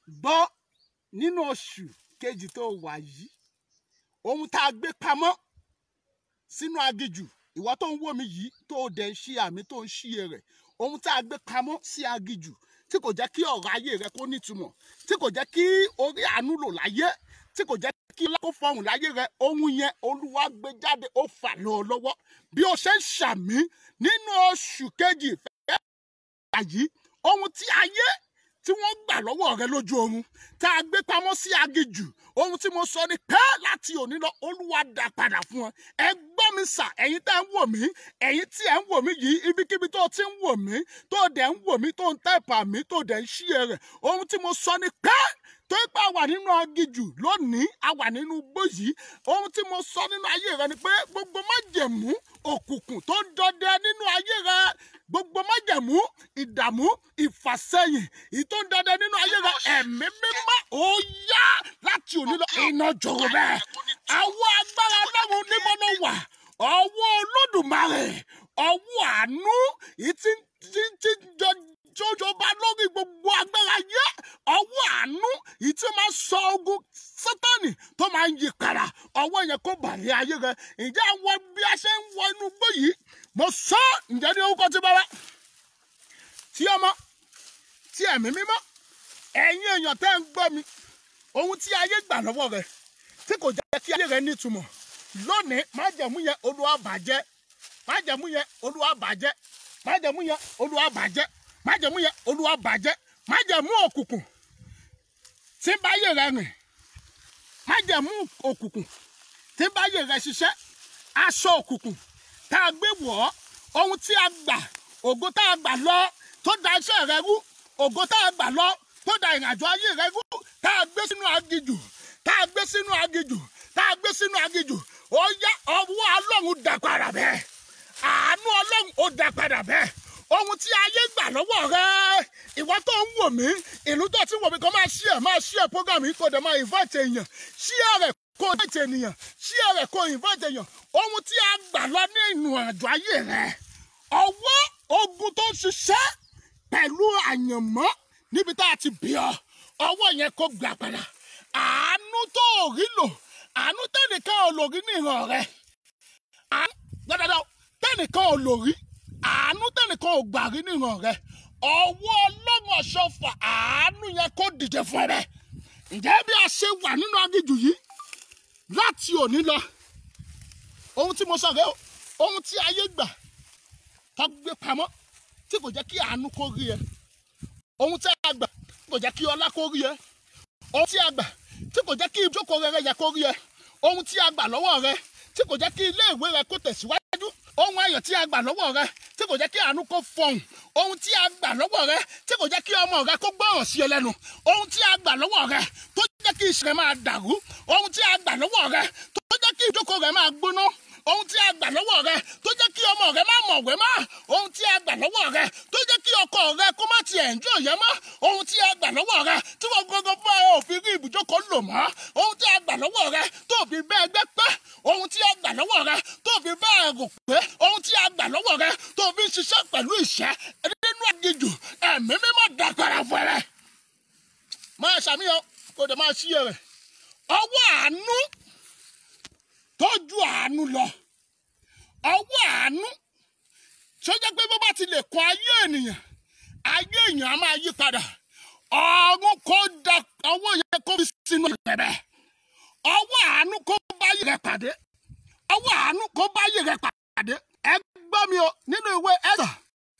gbọ́ nínú oṣù kejì tó wà yìí ohun tá a gbé pamọ́ sínú agijù ìwọ tó ń wò mí yìí tó o dẹ̀ ń ṣí àmì tó ń ṣí rẹ̀ ohun tá a gbé pamọ́ sí agijù tí kò jẹ́ kí ọ̀rọ̀ ayé rẹ kó nítumọ̀ tí kò jẹ́ kí orí àánú lò láyé tí kò jẹ́ kí lákó fọhùn láyé rẹ ohun yẹn olúwa gbé jáde ó fà lọ ọ lọ́wọ́ bí o ṣe ń ṣàmì nínú oṣù kejì fẹ́ yìí ohun tí ayé tí wọ́n gbà lọ́wọ́ rẹ lójú oorun tá a gbé pamọ́ sí agijù ohun tí mo sọ ni pé láti òní lọ olúwa dá padà fún ọ ẹ gbọ́ mi sà ẹ̀yin tẹ́ ń wò mí ẹ̀yin tí ẹ̀ ń wò mí yìí ibikíbi tó ti ń wò mí tó dẹ̀ ń wò mí tó ń tẹ̀pà mí tó dẹ̀ ń ṣí ẹ rẹ̀ ohun tí mo sọ ni pé tó pé a wà nínú agijù lónìí a wà nínú igbó yìí ohun tí mo sọ nínú ayé rẹ ni pé gbogbo májẹ̀mú òkùnkùn tó ń dọdẹ nínú ayé rẹ gbogbo májẹ̀mú ìdààmú ìfàsẹ́yìn èyí tó ń dọdẹ nínú ayé rẹ ẹ̀mí mímọ́ ó yá láti òní lọ iná jọ̀rọ̀ bẹ́ẹ̀ àwọn agbára ọlọ́run níbo ló wà ọwọ́ olódùmarè ọwọ́ àánú èyí tí tí tí jọ jọjọba lórí gbogbo agbára yẹ ọwọ́ àánú yìí tí máa sọ ogun sátani tó máa ń yí padà ọwọ́ yẹn kó bàlẹ́ ayé rẹ ǹjẹ́ àwọn bí a ṣe ń wọ inú gbó yìí mo sọ ǹjẹ́ ní orúkọ tí bàbá tí ọmọ tí ẹ̀mí mímọ́ ẹ̀yin èèyàn tẹ́ ń gbọ́ mi ohun tí ayé gbà lọ́wọ́ rẹ tí kò jẹ́ kí ayé rẹ nítumọ̀ lónìí májẹ̀mú yẹn olúwa bàjẹ́ májẹ̀mú yẹn olúwa bàjẹ́ májẹ̀mú yẹn olúwa bàjẹ́ májẹ̀mú yẹn olúwa bàjẹ́ májẹ̀mú òkùnkùn tí ń báyé rẹ rìn májẹ̀mú òkùnkùn tí ń báyé rẹ ṣiṣẹ́ aṣọ òkùnkùn tá a gbé wọ̀ ọ́ ohun tí a gbà ògo tá a gbà lọ tó da iṣẹ́ rẹ rú ògo tá a gbà lọ tó da ìrìnàjò ayé rẹ rú tá a gbé sínú agijù tá a gbé sínú agijù tá a gbé sínú agijù ó yá ọwọ́ ọlọ́run dà padà bẹ́ẹ̀ àánú ọlọ́run ó dà padà bẹ́ẹ̀ ohun tí ayé gbà lọ́wọ́ rẹ ìwọ tó ń wò mí ìlú tó ti wò mí kó máa share máa share program yìí kó dẹ̀ máa invite èèyàn share rẹ̀ kó invite ènìyàn share rẹ̀ kó invite èèyàn ohun tí a gbà lọ ní ìnù àjò ayé rẹ ọwọ́ ogun tó ń ṣiṣẹ́ pẹ̀lú àyànmọ́ níbi tá a ti bì ọ́ ọwọ́ yẹn kó gbà padà àánú tó ò rí lò àánú tẹ́nìkan ò lò rí ní ìran rẹ àánú gbọ́dọ̀ tẹ́nìkan ò lò rí àánú tẹnìkan ò gbà rí nìran rẹ ọwọ́ ọlọ́run ọ̀ṣọ́fà àánú yẹn kó dìde fún ẹ bẹ́ẹ̀ ǹjẹ́ bí a ṣe wà nínú agijù yìí láti òní lọ ohun tí mo sọ rẹ o ohun tí ayé gbà tó gbé pamọ́ tí kò jẹ́ kí àánú kó rí ẹ ohun tí a gbà tí kò jẹ́ kí ọlá kó rí ẹ ohun tí a gbà tí kò jẹ́ kí ìjókòó rẹ yẹ kó rí ẹ ohun tí a gbà lọ́wọ́ rẹ tí kò jẹ́ kí ilé ìwé rẹ kó tẹ̀síwájú ohun ayọ̀ tí a gbà lọ́wọ́ rẹ tí kò jẹ́ kí àánú kó fọhùn ohun tí a gbà lọ́wọ́ rẹ tí kò jẹ́ kí ọmọ rẹ kó gbọ́ràn sí ẹ lẹ́nu ohun tí a gbà lọ́wọ́ rẹ tó jẹ́ kí iṣẹ́ rẹ máa dàrú ohun tí a gbà lọ́wọ́ rẹ tó jẹ́ kí ìjókòó rẹ máa gbóná ohun tí a gbà lọ́wọ́ rẹ tó jẹ́ kí ọmọ rẹ má mọ̀wé mọ́ ohun tí a gbà lọ́wọ́ rẹ tó jẹ́ kí ọkọ rẹ kó má tiẹ̀ ń jò yẹ mọ́ ohun tí a gbà lọ́wọ́ rẹ tí wọ́n gbogbo fún ẹ òfin rí ibùjókòó lò mọ́ ohun tí a gbà lọ́wọ́ rẹ tó fi bẹ́ẹ̀ gbẹ́ pẹ́ ohun tí a gbà lọ́wọ́ rẹ tó fi bẹ́ẹ̀ rò pé ohun tí a gbà lọ́wọ́ rẹ tó fi ń ṣiṣẹ́ pẹ̀lú ìṣẹ́ nínú àgejù ẹ̀mí mímọ́ dàgbàrà fún ẹ máa ṣàmìyàn kó dẹ̀ máa ṣí ẹ rẹ̀ ọwọ́ àánú tọ́jú àánú lọ ọwọ́ àánú tí ó jẹ́ pé bó bá ti lè kọ ayé ènìyàn ayé èèyàn á máa yí padà ọ̀run kó da ọwọ́ yẹn kó fi sínú ìbẹ̀bẹ̀ ọwọ́ àánú kó bá yẹ rẹ pàdé ọwọ́ àánú kó bá yẹ rẹ pàdé ẹ gbọ́ mi o nínú ìwé ẹ̀sà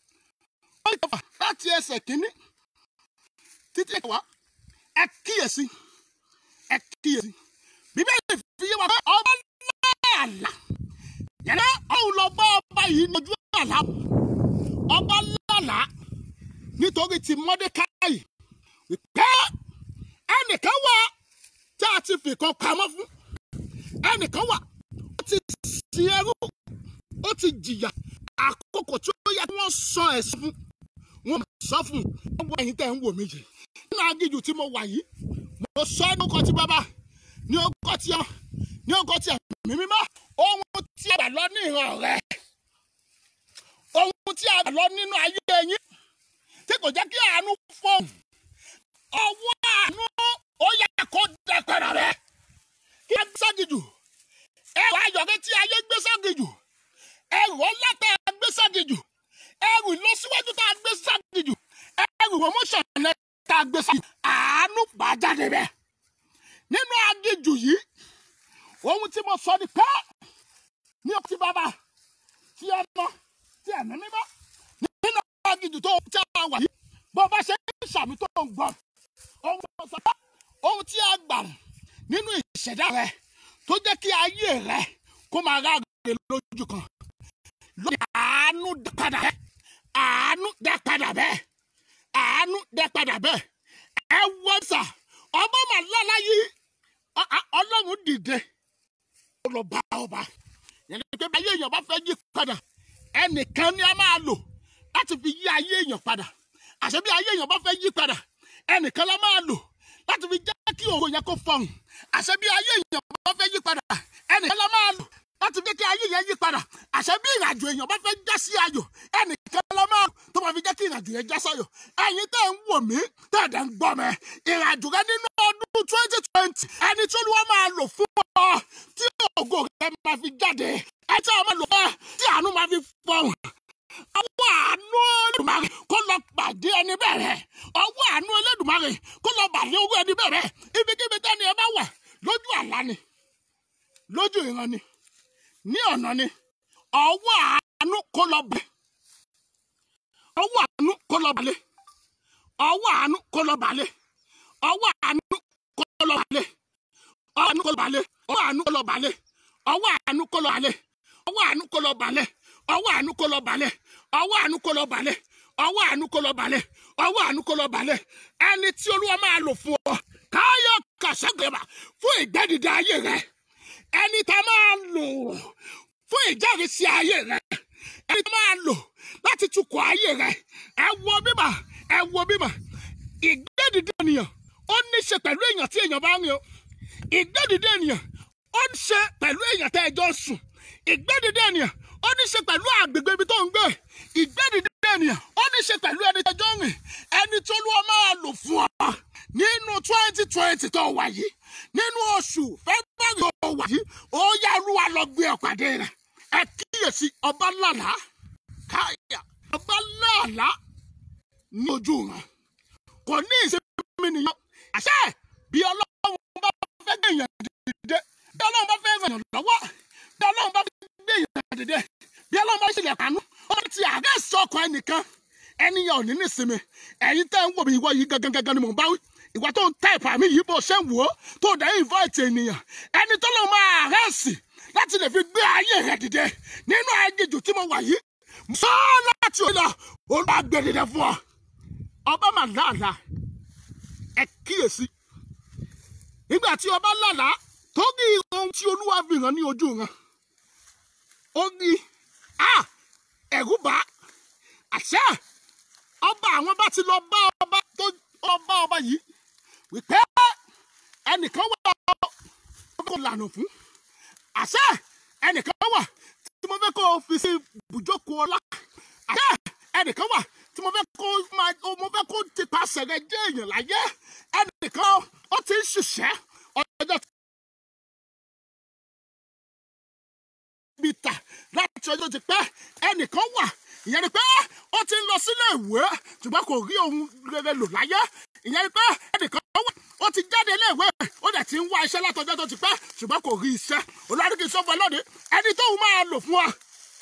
ó yẹ fà láti ẹsẹ̀ kínní títí ẹ̀wá ẹ kíyèsí ẹ kíyèsí bíbélì fi yé wa pé ọba láàlà yẹn ọ̀hún lọ bá ọba yìí lójú àlá ọba lálà nítorí ti mọ́dékáì pé ẹnìkan wà tí a ti fìkan pamọ́ fún ẹnìkan wà ó ti sin ẹrú ó ti jìyà àkókò tí ó yẹ kí wọ́n sọ ẹ̀sìn fún wọn sọ fún un wọ́n ẹ̀yin tẹ̀ ń wò mí yìí nínú agíjù tí mo wà yìí mo sọ ní ọkọ̀ tí bàbá ní ọkọ̀ tí ọ ní ọkọ̀ tí ẹ̀mí mímọ́ ohun tí a gbà lọ ní ìran rẹ ohun tí a gbà lọ nínú ayé yín tí kò jẹ́ kí àánú fọ́ọ̀mù ọwọ́ àánú promotion ẹ tá a gbé sáyé àánú bá jáde bẹ́ẹ̀ nínú aginjù yìí ohun tí mo sọ ni pé ní ọtí bàbá tí ẹ ná tí ẹ ní mímọ́ nínú aginjù tó tí a wà yìí bó bá ṣe ń ṣàmì tó ń gbọ́ ohun tó sọ pé ohun tí a gbà nínú ìṣẹ̀dá rẹ tó jẹ́ kí ayé rẹ kó máa ráre lójú kan lórí àánú dá padà bẹ́ẹ̀ àánú dá padà bẹ́ẹ̀ àánú dá padà bẹ́ẹ̀ ẹ wọ́n sà ọmọ màlálá yìí ọ- ọ- ọlọ́run dìde ó lọ bá ọba yẹn ni pé ayé èèyàn bá fẹ́ yí padà ẹnìkan ni a máa lò láti fi yí ayé èèyàn padà àṣẹ bí ayé èèyàn bá fẹ́ yí padà ẹnìkan la máa lò láti fi jẹ́ kí òun yẹn kó fọhùn àṣẹ bí ayé èèyàn bá fẹ́ yí padà ẹnìkan la máa lò láti jẹ́ kí ayé yẹn yí padà àṣẹ bí ìrìnàjò èèyàn bá fẹ́ já sí ayọ̀ ẹnìkan la máa lò tó máa fi jẹ́ kí ìrìnàjò yẹn já sáyọ̀ ẹ̀yin tẹ́ ń wò mí tẹ́ ẹ̀dẹ̀ ń gbọ́ mi ìrìnàjò rẹ nínú ọdún twenty twenty ẹni tí olúwa máa lò fún ọ tí ògo rẹ máa fi jáde ẹ tí a máa lò fún ọ tí àánú máa fi fọhùn ọwọ́ àánú Olódùmarè kó lọ pàdé ẹni bẹ̀rẹ̀ ọwọ́ àánú Olódùmarè kó lọ pàdé owó ẹni bẹ̀rẹ̀ ibikíbi tẹ́ni ẹ bá wà lójú àlá ni lójú ìran ni ní ọ̀nà ni ọwọ́ àánú kó lọ bẹ̀ ọwọ́ àánú kó lọ balẹ̀ ọwọ́ àánú kó lọ balẹ̀ ọwọ́ àánú kó lọ balẹ̀ ọwọ́ àánú kó lọ balẹ̀ ọwọ́ àánú kó lọ balẹ̀ ọwọ́ àánú kó lọ balẹ̀ ọwọ́ àánú kó lọ balẹ̀ ọwọ́ àánú kó lọ balẹ̀ ọwọ́ àánú kó lọ balẹ̀ ọwọ́ àánú kó lọ balẹ̀ ọwọ́ àánú kó lọ balẹ̀ ẹni tí olúwa máa lò fún ọ káyọ̀ kàṣẹ́gbẹ̀mà fún ìgbẹ́dìde ayé rẹ ẹni tá a máa lò fún ìjẹ́rìísí ayé rẹ ẹni tá a máa lò láti tukọ̀ ayé rẹ ẹ wo bímọ ẹ wo bímọ ìgbẹ́dìde ènìyàn ó ní ṣe pẹ̀lú èèyàn tí èèyàn bá ń rìn o ìgbẹ́dìde ènìyàn ó ní ṣe pẹ̀lú èèyàn tẹ́ ẹ jọ sùn ìgbẹ́dìde ènìyàn ó ní ṣe pẹ̀lú àgbègbè ibi tó ń gbé ìgbẹ́dìde ènìyàn ó ní ṣe pẹ̀lú ẹni tẹ́ ẹ jọ ń rìn ẹni tó lọ́wọ́ máa lò fún ọ nínú twenty twenty tó wà yìí nínú oṣù fẹ́bẹ́rì tó wà yìí ó yá olúwa lọ gbé ọ̀pàdé rẹ̀ ẹ kíyèsí ọba lálàá káyà ọba lálàá ní ojú wọn kò ní ìsinmi nìyẹn àṣẹ bí ọlọ́run bá fẹ́ gbé èèyàn dìde bí ọlọ́run bá fẹ́ ràn lọ́wọ́ bí ọlọ́run bá fẹ́ gbé èèyàn dìde bí ọlọ́run bá ṣẹlẹ̀ pàánù ó bá ti àárẹ̀ sọkọ ẹnìkan ẹni yẹn ò ní nísinmi ẹ̀yin tẹ́ ń wò mí ìwọ yìí gangan gangan ni mò ń bá wí ìwà tó ń táìpù àmì yìí bó ṣe ń wò ó tó dẹ̀ invite ènìyàn ẹni tó lọ́ máa àárẹ̀ sí láti lè fi gbé ayé rẹ̀ dìde nínú aginjù tí mo wà yìí sọ láti òun lọ olùwàgbẹ̀dẹ̀dẹ̀ fún ọ ọba mà láàlá ẹ kíyèsí nígbà tí ọba lálàá tó rí ohun tí olúwa fi hàn ní ojú wọn ó rí a ẹ̀rù bá àṣẹ ọba àwọn bá ti lọ bá ọba tó ọba ọba yìí wípé ẹnìkan wà ó kó lànà fún àṣẹ ẹnìkan wà tí mo fẹ́ kó o fi sí ibùjókòó ọlá àṣẹ ẹnìkan wà tí mo fẹ́ kó máa mo fẹ́ kó ti pàṣẹ rẹ jẹ́ èèyàn láyé ẹnìkan ó ti ń ṣiṣẹ́ ọjọ́ bí ta láti ọjọ́ ti pẹ́ ẹnìkan wà ìyẹn ni pé ó ti ń lọ sílé ìwé ṣùgbọ́n kò rí ohun rere lò láyé ìyẹn ni pé ẹnìkan wà ó ti jáde ilé ìwé ó dẹ̀ ti ń wá iṣẹ́ látọjọ́ tó ti pẹ́ ṣùgbọ́n kò rí iṣẹ́ olùdarí sọ fún ẹ lónìí ẹni tóun máa lò fún wa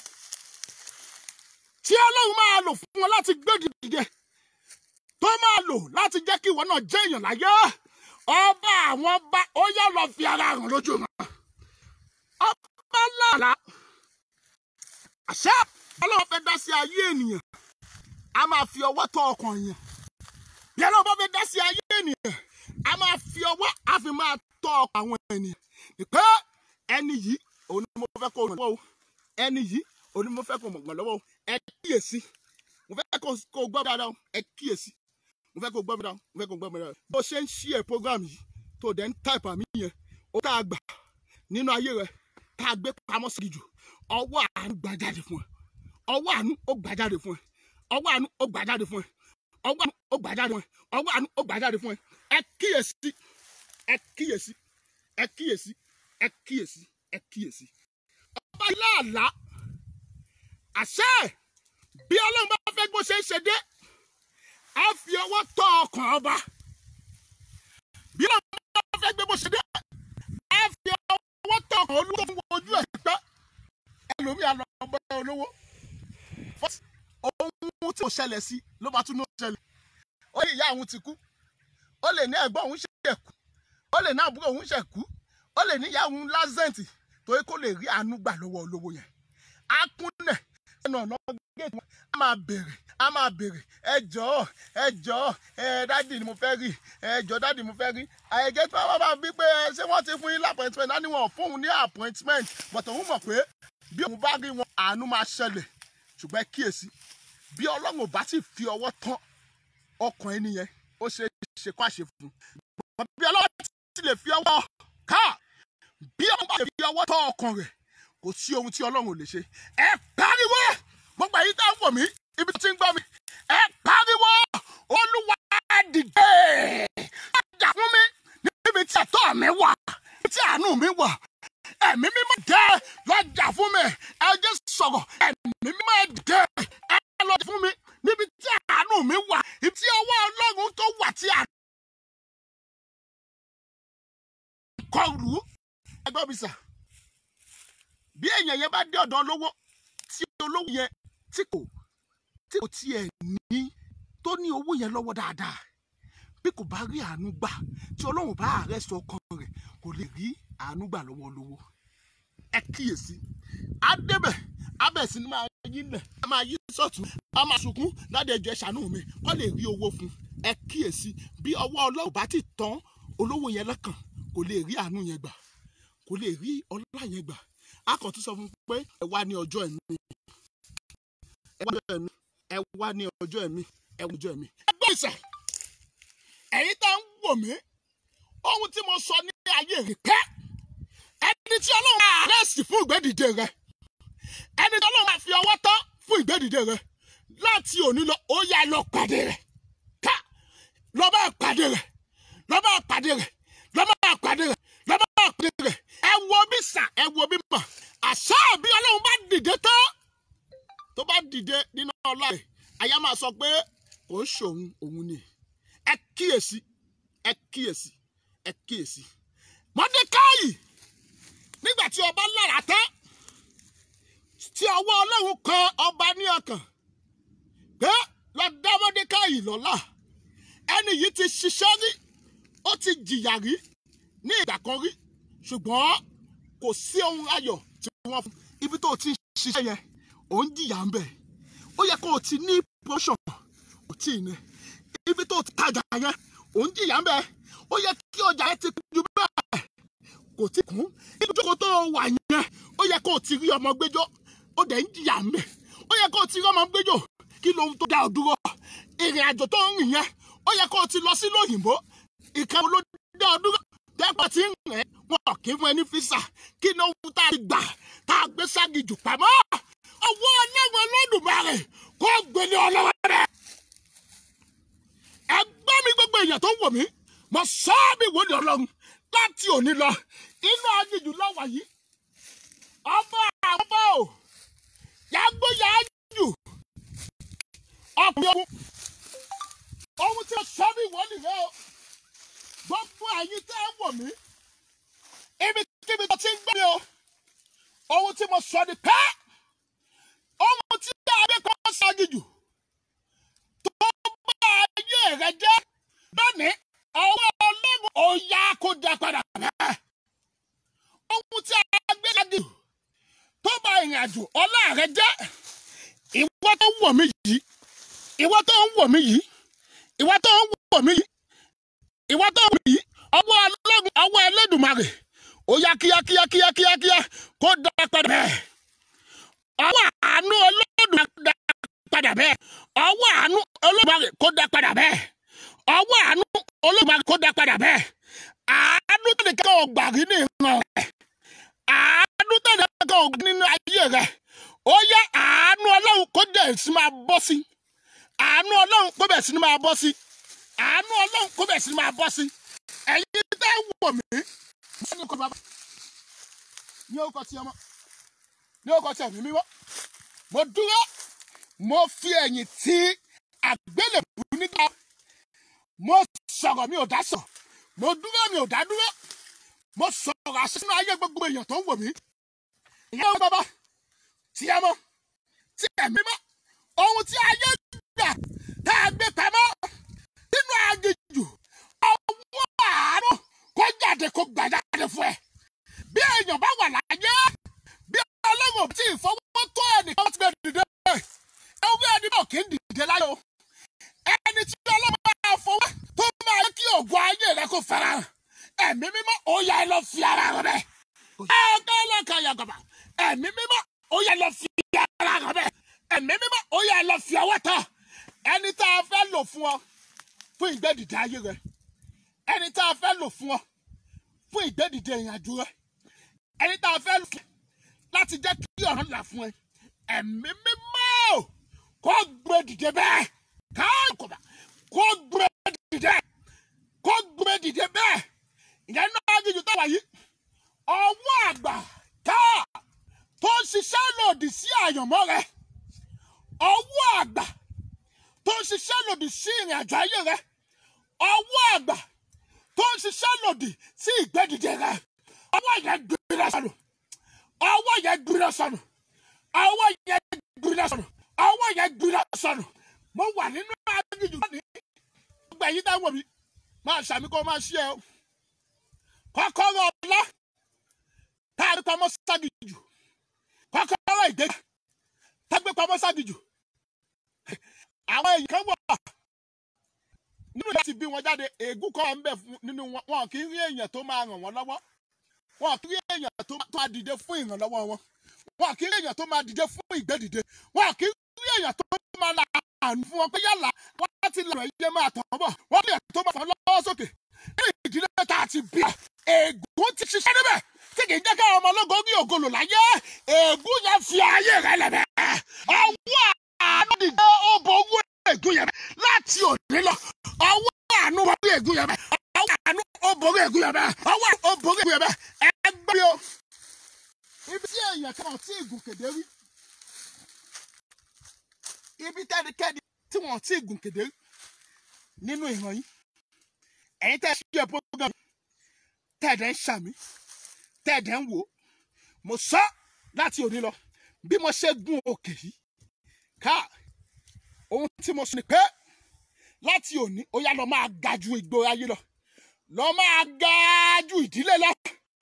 tí ọlọ́run máa lò fún wọn láti gbé dìde tó máa lò láti jẹ́ kí ìwọ náà jẹ́ èèyàn láyé ọba àwọn ọba ó yá lọ fi ara hàn lójú wọn ọba làlá àṣẹ ọlọ́run fẹ́ dá sí ayé ènìyàn a máa fi ọwọ́ tọ́ ọkàn èèyàn bí ọlọ́run bá fẹ́ dá sí ayé ènìyàn a máa fi ọwọ́ a fi máa tọ́ ọkàn àwọn ènìyàn pé ẹni yìí òun ni mo fẹ́ kó ràn lọ́wọ́ o ẹni yìí òun ni mo fẹ́ kó mọ̀gbọ̀n lọ́wọ́ o ẹ kíyèsí mo fẹ́ kó kó gbọ́ mi dáadáa o ẹ kíyèsí mo fẹ́ kó gbọ́ mi dáadáa mo fẹ́ kó gbọ́ mi dáadáa bó ṣe ń ṣí ẹ̀ program yìí tó dẹ̀ ń táìpù àmì yẹn ó tá a gbà nínú ayé rẹ tá a gbé pamọ́ sí jù ọwọ́ àánú gbà jáde fún ẹ ọwọ́ àánú ó gbà jáde fún ẹ ọwọ́ àánú ó gbà jáde fún ẹ ọwọ́ àánú ó gbà jáde fún ẹ ọwọ́ àánú ó gbà jáde fún ẹ ẹ kíyèsí ẹ kíyèsí ẹ kíyèsí ẹ kíyèsí ẹ kíyèsí ọba láàlá àṣẹ bí ọlọ́run bá fẹ́ gbó ṣe é ṣe dé á fi ọwọ́ tọ́ ọkàn ọba bí ọba fẹ́ gbé bó ṣe dé á fi ọwọ́ tọ́ ọkàn olówó fún ojú ẹ̀ pẹ́ ẹlòmíà lọ bọ́ olówó ohun tí kò ṣẹlẹ̀ sí ló bá tún ní ó ṣẹlẹ̀ ó lè ìyá òun ti kú ó lè ní ẹ̀gbọ́n òun ṣe kú ó lè ní àbúrò òun ṣe kú ó lè ní ìyá òun lásẹ̀ǹtì torí kó lè rí àánú gbà lọ́wọ́ olówó yẹn á kúnlẹ̀ ẹnu ọ̀nà géètì wọn á máa bèrè á máa bèrè ẹ jọ̀ọ́ ẹ jọ̀ọ́ ẹ dádì ni mo fẹ́ rí ẹ jọ̀ọ́ dádì mo fẹ́ rí àyẹ̀gẹ́ tí wọ́n bá bí pé ṣé wọ́n ti fún yín ní appointment á ní wọn ò fún òun ní appointment but òun mọ̀ pé bí òun bá rí wọn àánú máa ṣẹlẹ̀ ṣùgbọ́n ẹ kíyèsí bí ọlọ́run ò bá sì fi ọwọ́ tán ọkàn ẹni yẹn ó ṣe é ṣe kó àṣẹ fún un bí ọlọ́run ti lè fi ọwọ́ ká bí ọlọ́run bá lè fi ọwọ́ tán ọkàn rẹ̀ kò sí ohun tí ọlọ́run ò lè ṣe ẹ pariwo gbogbo èyí tá ń wò mí ibi tó ti ń gbọ́ mi ẹ pariwo olúwa dìde ọjà fún mi níbi tí ẹ̀tọ́ mi wà níbi tí àánú mi wà ẹ̀mí mímọ́ dé lọ́jà fún mi ẹ jẹ́ sọ̀rọ̀ ẹ̀mí mímọ́ dé ẹ lọ́jà fún mi níbi tí àánú mi wà ibi tí ọwọ́ ọlọ́run tó wà tí a kọlù ẹgbẹ́ mi sà bí èèyàn yẹn bá dé ọ̀dọ̀ olówó tí olówó yẹn tí kò tí kò tiẹ̀ ní tó ní owó yẹn lọ́wọ́ dáadáa bí kò bá rí àánú gbà tí ọlọ́run bá àárẹ̀ sọ ọkàn rẹ̀ kò lè rí àánú gbà lọ́wọ́ olówó ẹ kíyèsí adébẹ̀ abẹ́ sí ni máa yí lẹ̀ ẹ máa yí sọ̀tún ẹ máa sunkún láti ẹjọ́ ẹ ṣàánú mi wọ́n lè rí owó fún ẹ kíyèsí bí ọwọ́ ọlọ́run bá ti tán olówó yẹn lọ́kàn kò lè rí àánú yẹn gbà kò lè rí ọlá yẹn gbà a kàn tún sọ fún un pé ẹ wá ní ọjọ́ ẹ̀mí ẹ wá ní ọjọ́ ẹ̀mí ẹ wá ní ọjọ́ ẹ̀mí ẹ wá ní ọjọ́ ẹ̀mí. ẹ gbọ́ ìsẹ̀ ẹ̀yin tá ń wò mí ohun tí mo sọ ní ayé rẹ̀ pẹ́ ẹni tí ọlọ́run máa àrẹ́sì fún ìgbẹ́dìde rẹ̀ ẹni tí ọlọ́run máa fi ọwọ́ tán fún ìgbẹ́dìde rẹ̀ láti òní lọ ó yá lọ pàdé rẹ̀ ká lọ bá pàdé rẹ̀ lọ bá pàdé rẹ̀ lọ bá pàdé rẹ̀ lọ bá pàdé rẹ̀ ẹ wo bí sà ẹ wo bí mà àṣà bí ọlọ́run bá dìde tán tó bá dìde nínú ọlá rẹ̀ àyà máa sọ pé kò ń ṣòun òun ni ẹ kíyèsí ẹ kíyèsí ẹ kíyèsí mọ́dékáyì nígbà tí ọba lára tán tí ọwọ́ ọlọ́run kan ọba ní ọkàn pé lọ dá mọ́dékáyì lọ́lá ẹni yìí ti ṣiṣẹ́ rí ó ti jìyà rí ní ìgbà kan rí ṣùgbọ́n kò sí ohun ayọ̀ tí wọ́n fún ibi tó ti ń ṣiṣẹ́ yẹn ò ń jìyà ń bẹ̀ ó yẹ kó o ti ní promotion kò tí ì ní ibi tó ti tajà yẹn ò ń jìyà ń bẹ̀ ó yẹ kí ọjà yẹn ti kún ju bẹ́ẹ̀ kò tí kún ibi tó tó wà yẹn ó yẹ kó o ti rí ọmọ gbẹ́jọ́ ó dẹ̀ ń jìyà ń bẹ̀ ó yẹ kó o ti rí ọmọ gbẹ́jọ́ kí lohun tó dá ọ dúró ìrìn àjò tó ń rìn yẹn ó yẹ kó o ti lọ sí lóyìnbó ìkàwé ló dá ọ dúró dẹ́pọ̀ tí ń rẹ̀ wọn kì í fún ẹ ní físà kí ló ń tá a ti gbà tá a gbé ságì jù pamọ́ ọwọ́ ọlọ́wọ́ lọ́dùmarè kó gbélé ọlọ́wọ́ rẹ̀. ẹgbẹ́ mi gbogbo èèyàn tó wò mí mo sọ ọ́ bí wòlíì ọlọ́run láti òní lọ inú aginjù lọ́wọ́ yìí ọba àbọ̀ ò yàgbó yàájù ọkùnrin ogun ohun tí o sọ bí wòlíì rẹ o gbogbo ẹ̀yin tẹ́ ẹ wò mí ibi kíbi tó ti ń gbé mi o ohun tí mo sọ ni pẹ́ ohun tí adé kan ṣáájú jù tó bá ayé rẹ jẹ́ lónìí ọwọ́ ọlọ́run ò yá kó dá padà bẹ́ẹ̀ ohun tí a gbé ṣáájú tó bá ìrìn àjò ọlá rẹ jẹ́ ìwọ tó ń wò mí yìí ìwọ tó ń wò mí yìí ìwọ tó ń wò mí yìí ìwọ tó wù yìí ọwọ́ ọlọ́run ọwọ́ ẹlẹ́dùnmarè ó yá kíákíá kíákíá kó dá padà bẹ́ẹ̀ ọwọ́ àánú ọlọ́dùnmarè dá padà bẹ́ẹ̀ ọwọ́ àánú ọlọ́dùnmarè kó dá padà bẹ́ẹ̀ ọwọ́ àánú ọlọ́dùnmarè kó dá padà bẹ́ẹ̀ àánú tó nìkan ọgbà rí ní ìran rẹ̀ àánú tó nìkan ọgbà nínú ayé rẹ̀ ó yá àánú ọlọ́run kó dẹ̀ sí máa bọ́ sí àánú ọlọ́run kó bẹ̀ sí máa bọ́ sí àánú ọlọ́run kó bẹ̀ sí máa bọ́ sí ẹ̀yin tẹ́ ń wò mí mo ní kọ́ bàbá ní orúkọ tí ọmọ ní orúkọ tí ẹ̀mí mímọ́ mo dúró mo fi ẹ̀yìn tí àgbélébù nígbà mo sọ̀rọ̀ mi ò dá sọ̀ mo dúró mi ò dá dúró mo sọ̀rọ̀ àṣẹ sínú ayé gbogbo èèyàn tó ń wò mí ìyá wọn bàbá tí ẹ mọ tí ẹ mímọ́ ohun tí ayé gbà tá a gbé pamọ́ nínú aginjù ọwọ́ àánú kó jáde kó gbà jáde fún ẹ bí èèyàn bá wà láyé bí ọlọ́run tí ìfọwọ́ tó ẹnìkan ti gbé dìde ẹwé ẹni náà kì í dìde láyé o ẹni tí ọlọ́run máa fọwọ́ tó máa yẹ kí ògùn ayé rẹ kó fara hàn ẹ̀mí mímọ́ ó yá ẹ lọ fi ara rẹ bẹ́ẹ̀ ẹ̀ẹ́dẹ́ lọ́kàn yàgàbà ẹ̀mí mímọ́ ó yá ẹ lọ fi ara rẹ bẹ́ẹ̀ ẹ̀mí mímọ́ ó yá ẹ lọ fi ọwọ́ tán ẹni tá a fẹ́ lò fún ọ fún ìgbẹ́dìde ayé rẹ ẹni tá a fẹ́ lò fún ọ fún ìgbẹ́dìde ìrìnàjò rẹ ẹni tá a fẹ́ lò fún láti jẹ́ kí ọ̀rọ̀ là fún ẹ ẹ̀mí mímọ́ kó gbé dìde bẹ́ẹ̀ káàkùbà kó gbé dìde kó gbé dìde bẹ́ẹ̀ ìyẹn náà jíjù tó wà yìí ọwọ́ àgbà ká tó ń ṣiṣẹ́ lòdì sí àyànmọ́ rẹ ọwọ́ àgbà tó ń ṣiṣẹ́ lòdì sí ìrìn àjò ayé rẹ ọwọ́ àgbà tó ń ṣiṣẹ́ lòdì sí ìgbẹ́dìde rẹ ọwọ́ yẹn gbéra sọnù ọwọ́ yẹn gbéra sọnù ọwọ́ yẹn gbéra sọnù ọwọ́ yẹn gbéra sọnù mo wà nínú aginjù lónìí gbogbo ẹ̀yin dáwọ́ mi máa ṣàmì kó máa ṣí ẹ o kọ́kọ́rọ́ ọlá tá a rí pamọ́ ságìjù kọ́kọ́rọ́ ìgbéga tá a gbé pamọ́ ságìjù àwọn èèyàn kan wà nínú ìyá ti bí wọn jáde ègún kọ́ ń bẹ̀ fún nínú wọn wọn kì í rí èèyàn tó máa ràn wọ́n lọ́wọ́ wọn kì í rí èèyàn tó máa dìde fún ìrànlọ́wọ́ wọn wọn kì í rí èèyàn tó máa dìde fún ìgbédìde wọn kì í rí èèyàn tó máa la àánú fún wọn pé yálà wọn ti lọ ẹyẹ máa tàn bọ̀ wọn rí èèyàn tó máa fà lọ́wọ́ sókè nínú ìdílé tá a ti bí a ègún ti ṣiṣẹ́ níbẹ̀ tí kì í jẹ́ káwọn ọmọ ológun ní ògolo láyé ègún yẹn fi ayé rẹ lẹ̀bẹ̀ ọwọ́ àánú dìde ó borí ègún yẹn bẹ̀ láti òní lọ ọwọ́ àánú borí ègún yẹn bẹ̀ ọwọ́ àánú ó borí ègún yẹn bẹ̀ ọwọ́ ó borí ègún yẹn bẹ̀ ẹ gbé mi o ibi tí èèyàn kan ò tí ì gùn kéde rí ibi tẹ́nikẹ́ni tí wọ́n ti gùn kéde rí nínú ìran yìí ẹ̀yin tẹ́ ẹ ṣí ẹ program tẹ́ẹ̀dẹ̀ ń ṣàmì tẹ́ẹ̀dẹ̀ ń wò ó mo sọ láti òní lọ bí mo ṣe gun òkè yìí ká ohun tí mo sọ ni pé láti òní ó yá lọ máa ga ju ìgboro ayé lọ lọ máa ga ju ìdílé lọ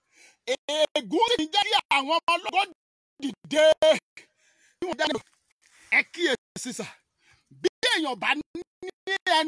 ègún sì ń jẹ́ kí àwọn ọmọ ọlọ́gọ́ dìde bí wọ́n jáde ẹ kíyèsí sà bí èèyàn bá ní ẹni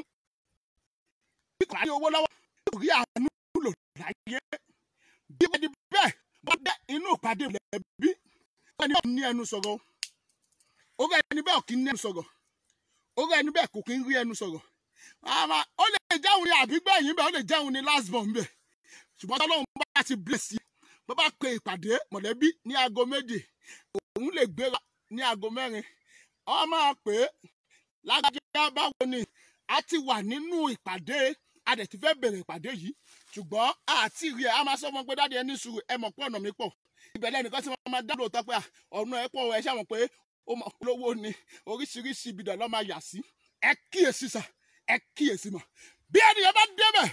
bí kò bá ní owó lọ́wọ́ kò rí àánú lò láyé bí wọ́n di bẹ́ẹ̀ wọ́n dé inú ìpàdé rẹ̀ bí wọ́n ní ní ẹnu sọ̀rọ̀ orí ẹni bẹ́ẹ̀ kì í ní ẹnu sọ̀rọ̀ orí ẹni bẹ́ẹ̀ kò kì í rí ẹnu sọ̀rọ̀ àmà ó lè jẹun ní àbígbẹ̀yìn bẹ́ẹ̀ ó lè jẹun ní last born bẹ́ẹ̀ ṣùgbọ́n tọ́lọ́run bá ti bless yìí bó bá pe ìpàdé mọ̀lẹ́bí ní aago méje òun lè gbéra ní aago mẹ́rin ọ máa pè é lágbájá báwo ni a ti wà nínú ìpàdé a dẹ̀ ti fẹ́ bẹ̀rẹ̀ ìpàdé yìí ṣùgbọ́n àti rí ẹ a máa sọ fún ọ pé dáadé ẹni sùúrù ẹ mọ̀ pé ọ̀nà mi pọ̀ ìbẹ̀lẹ̀ nìkan tí wọ́n máa dá lóòótọ́ pé ọ̀nà ẹ pọ̀ ẹ ṣàmọ̀ pé ó mọ̀ olówó ni oríṣiríṣi ibi dàn lọ́ máa yà sí ẹ kíyèsí sà ẹ kíyèsí mọ̀ bí ènìyàn bá débẹ̀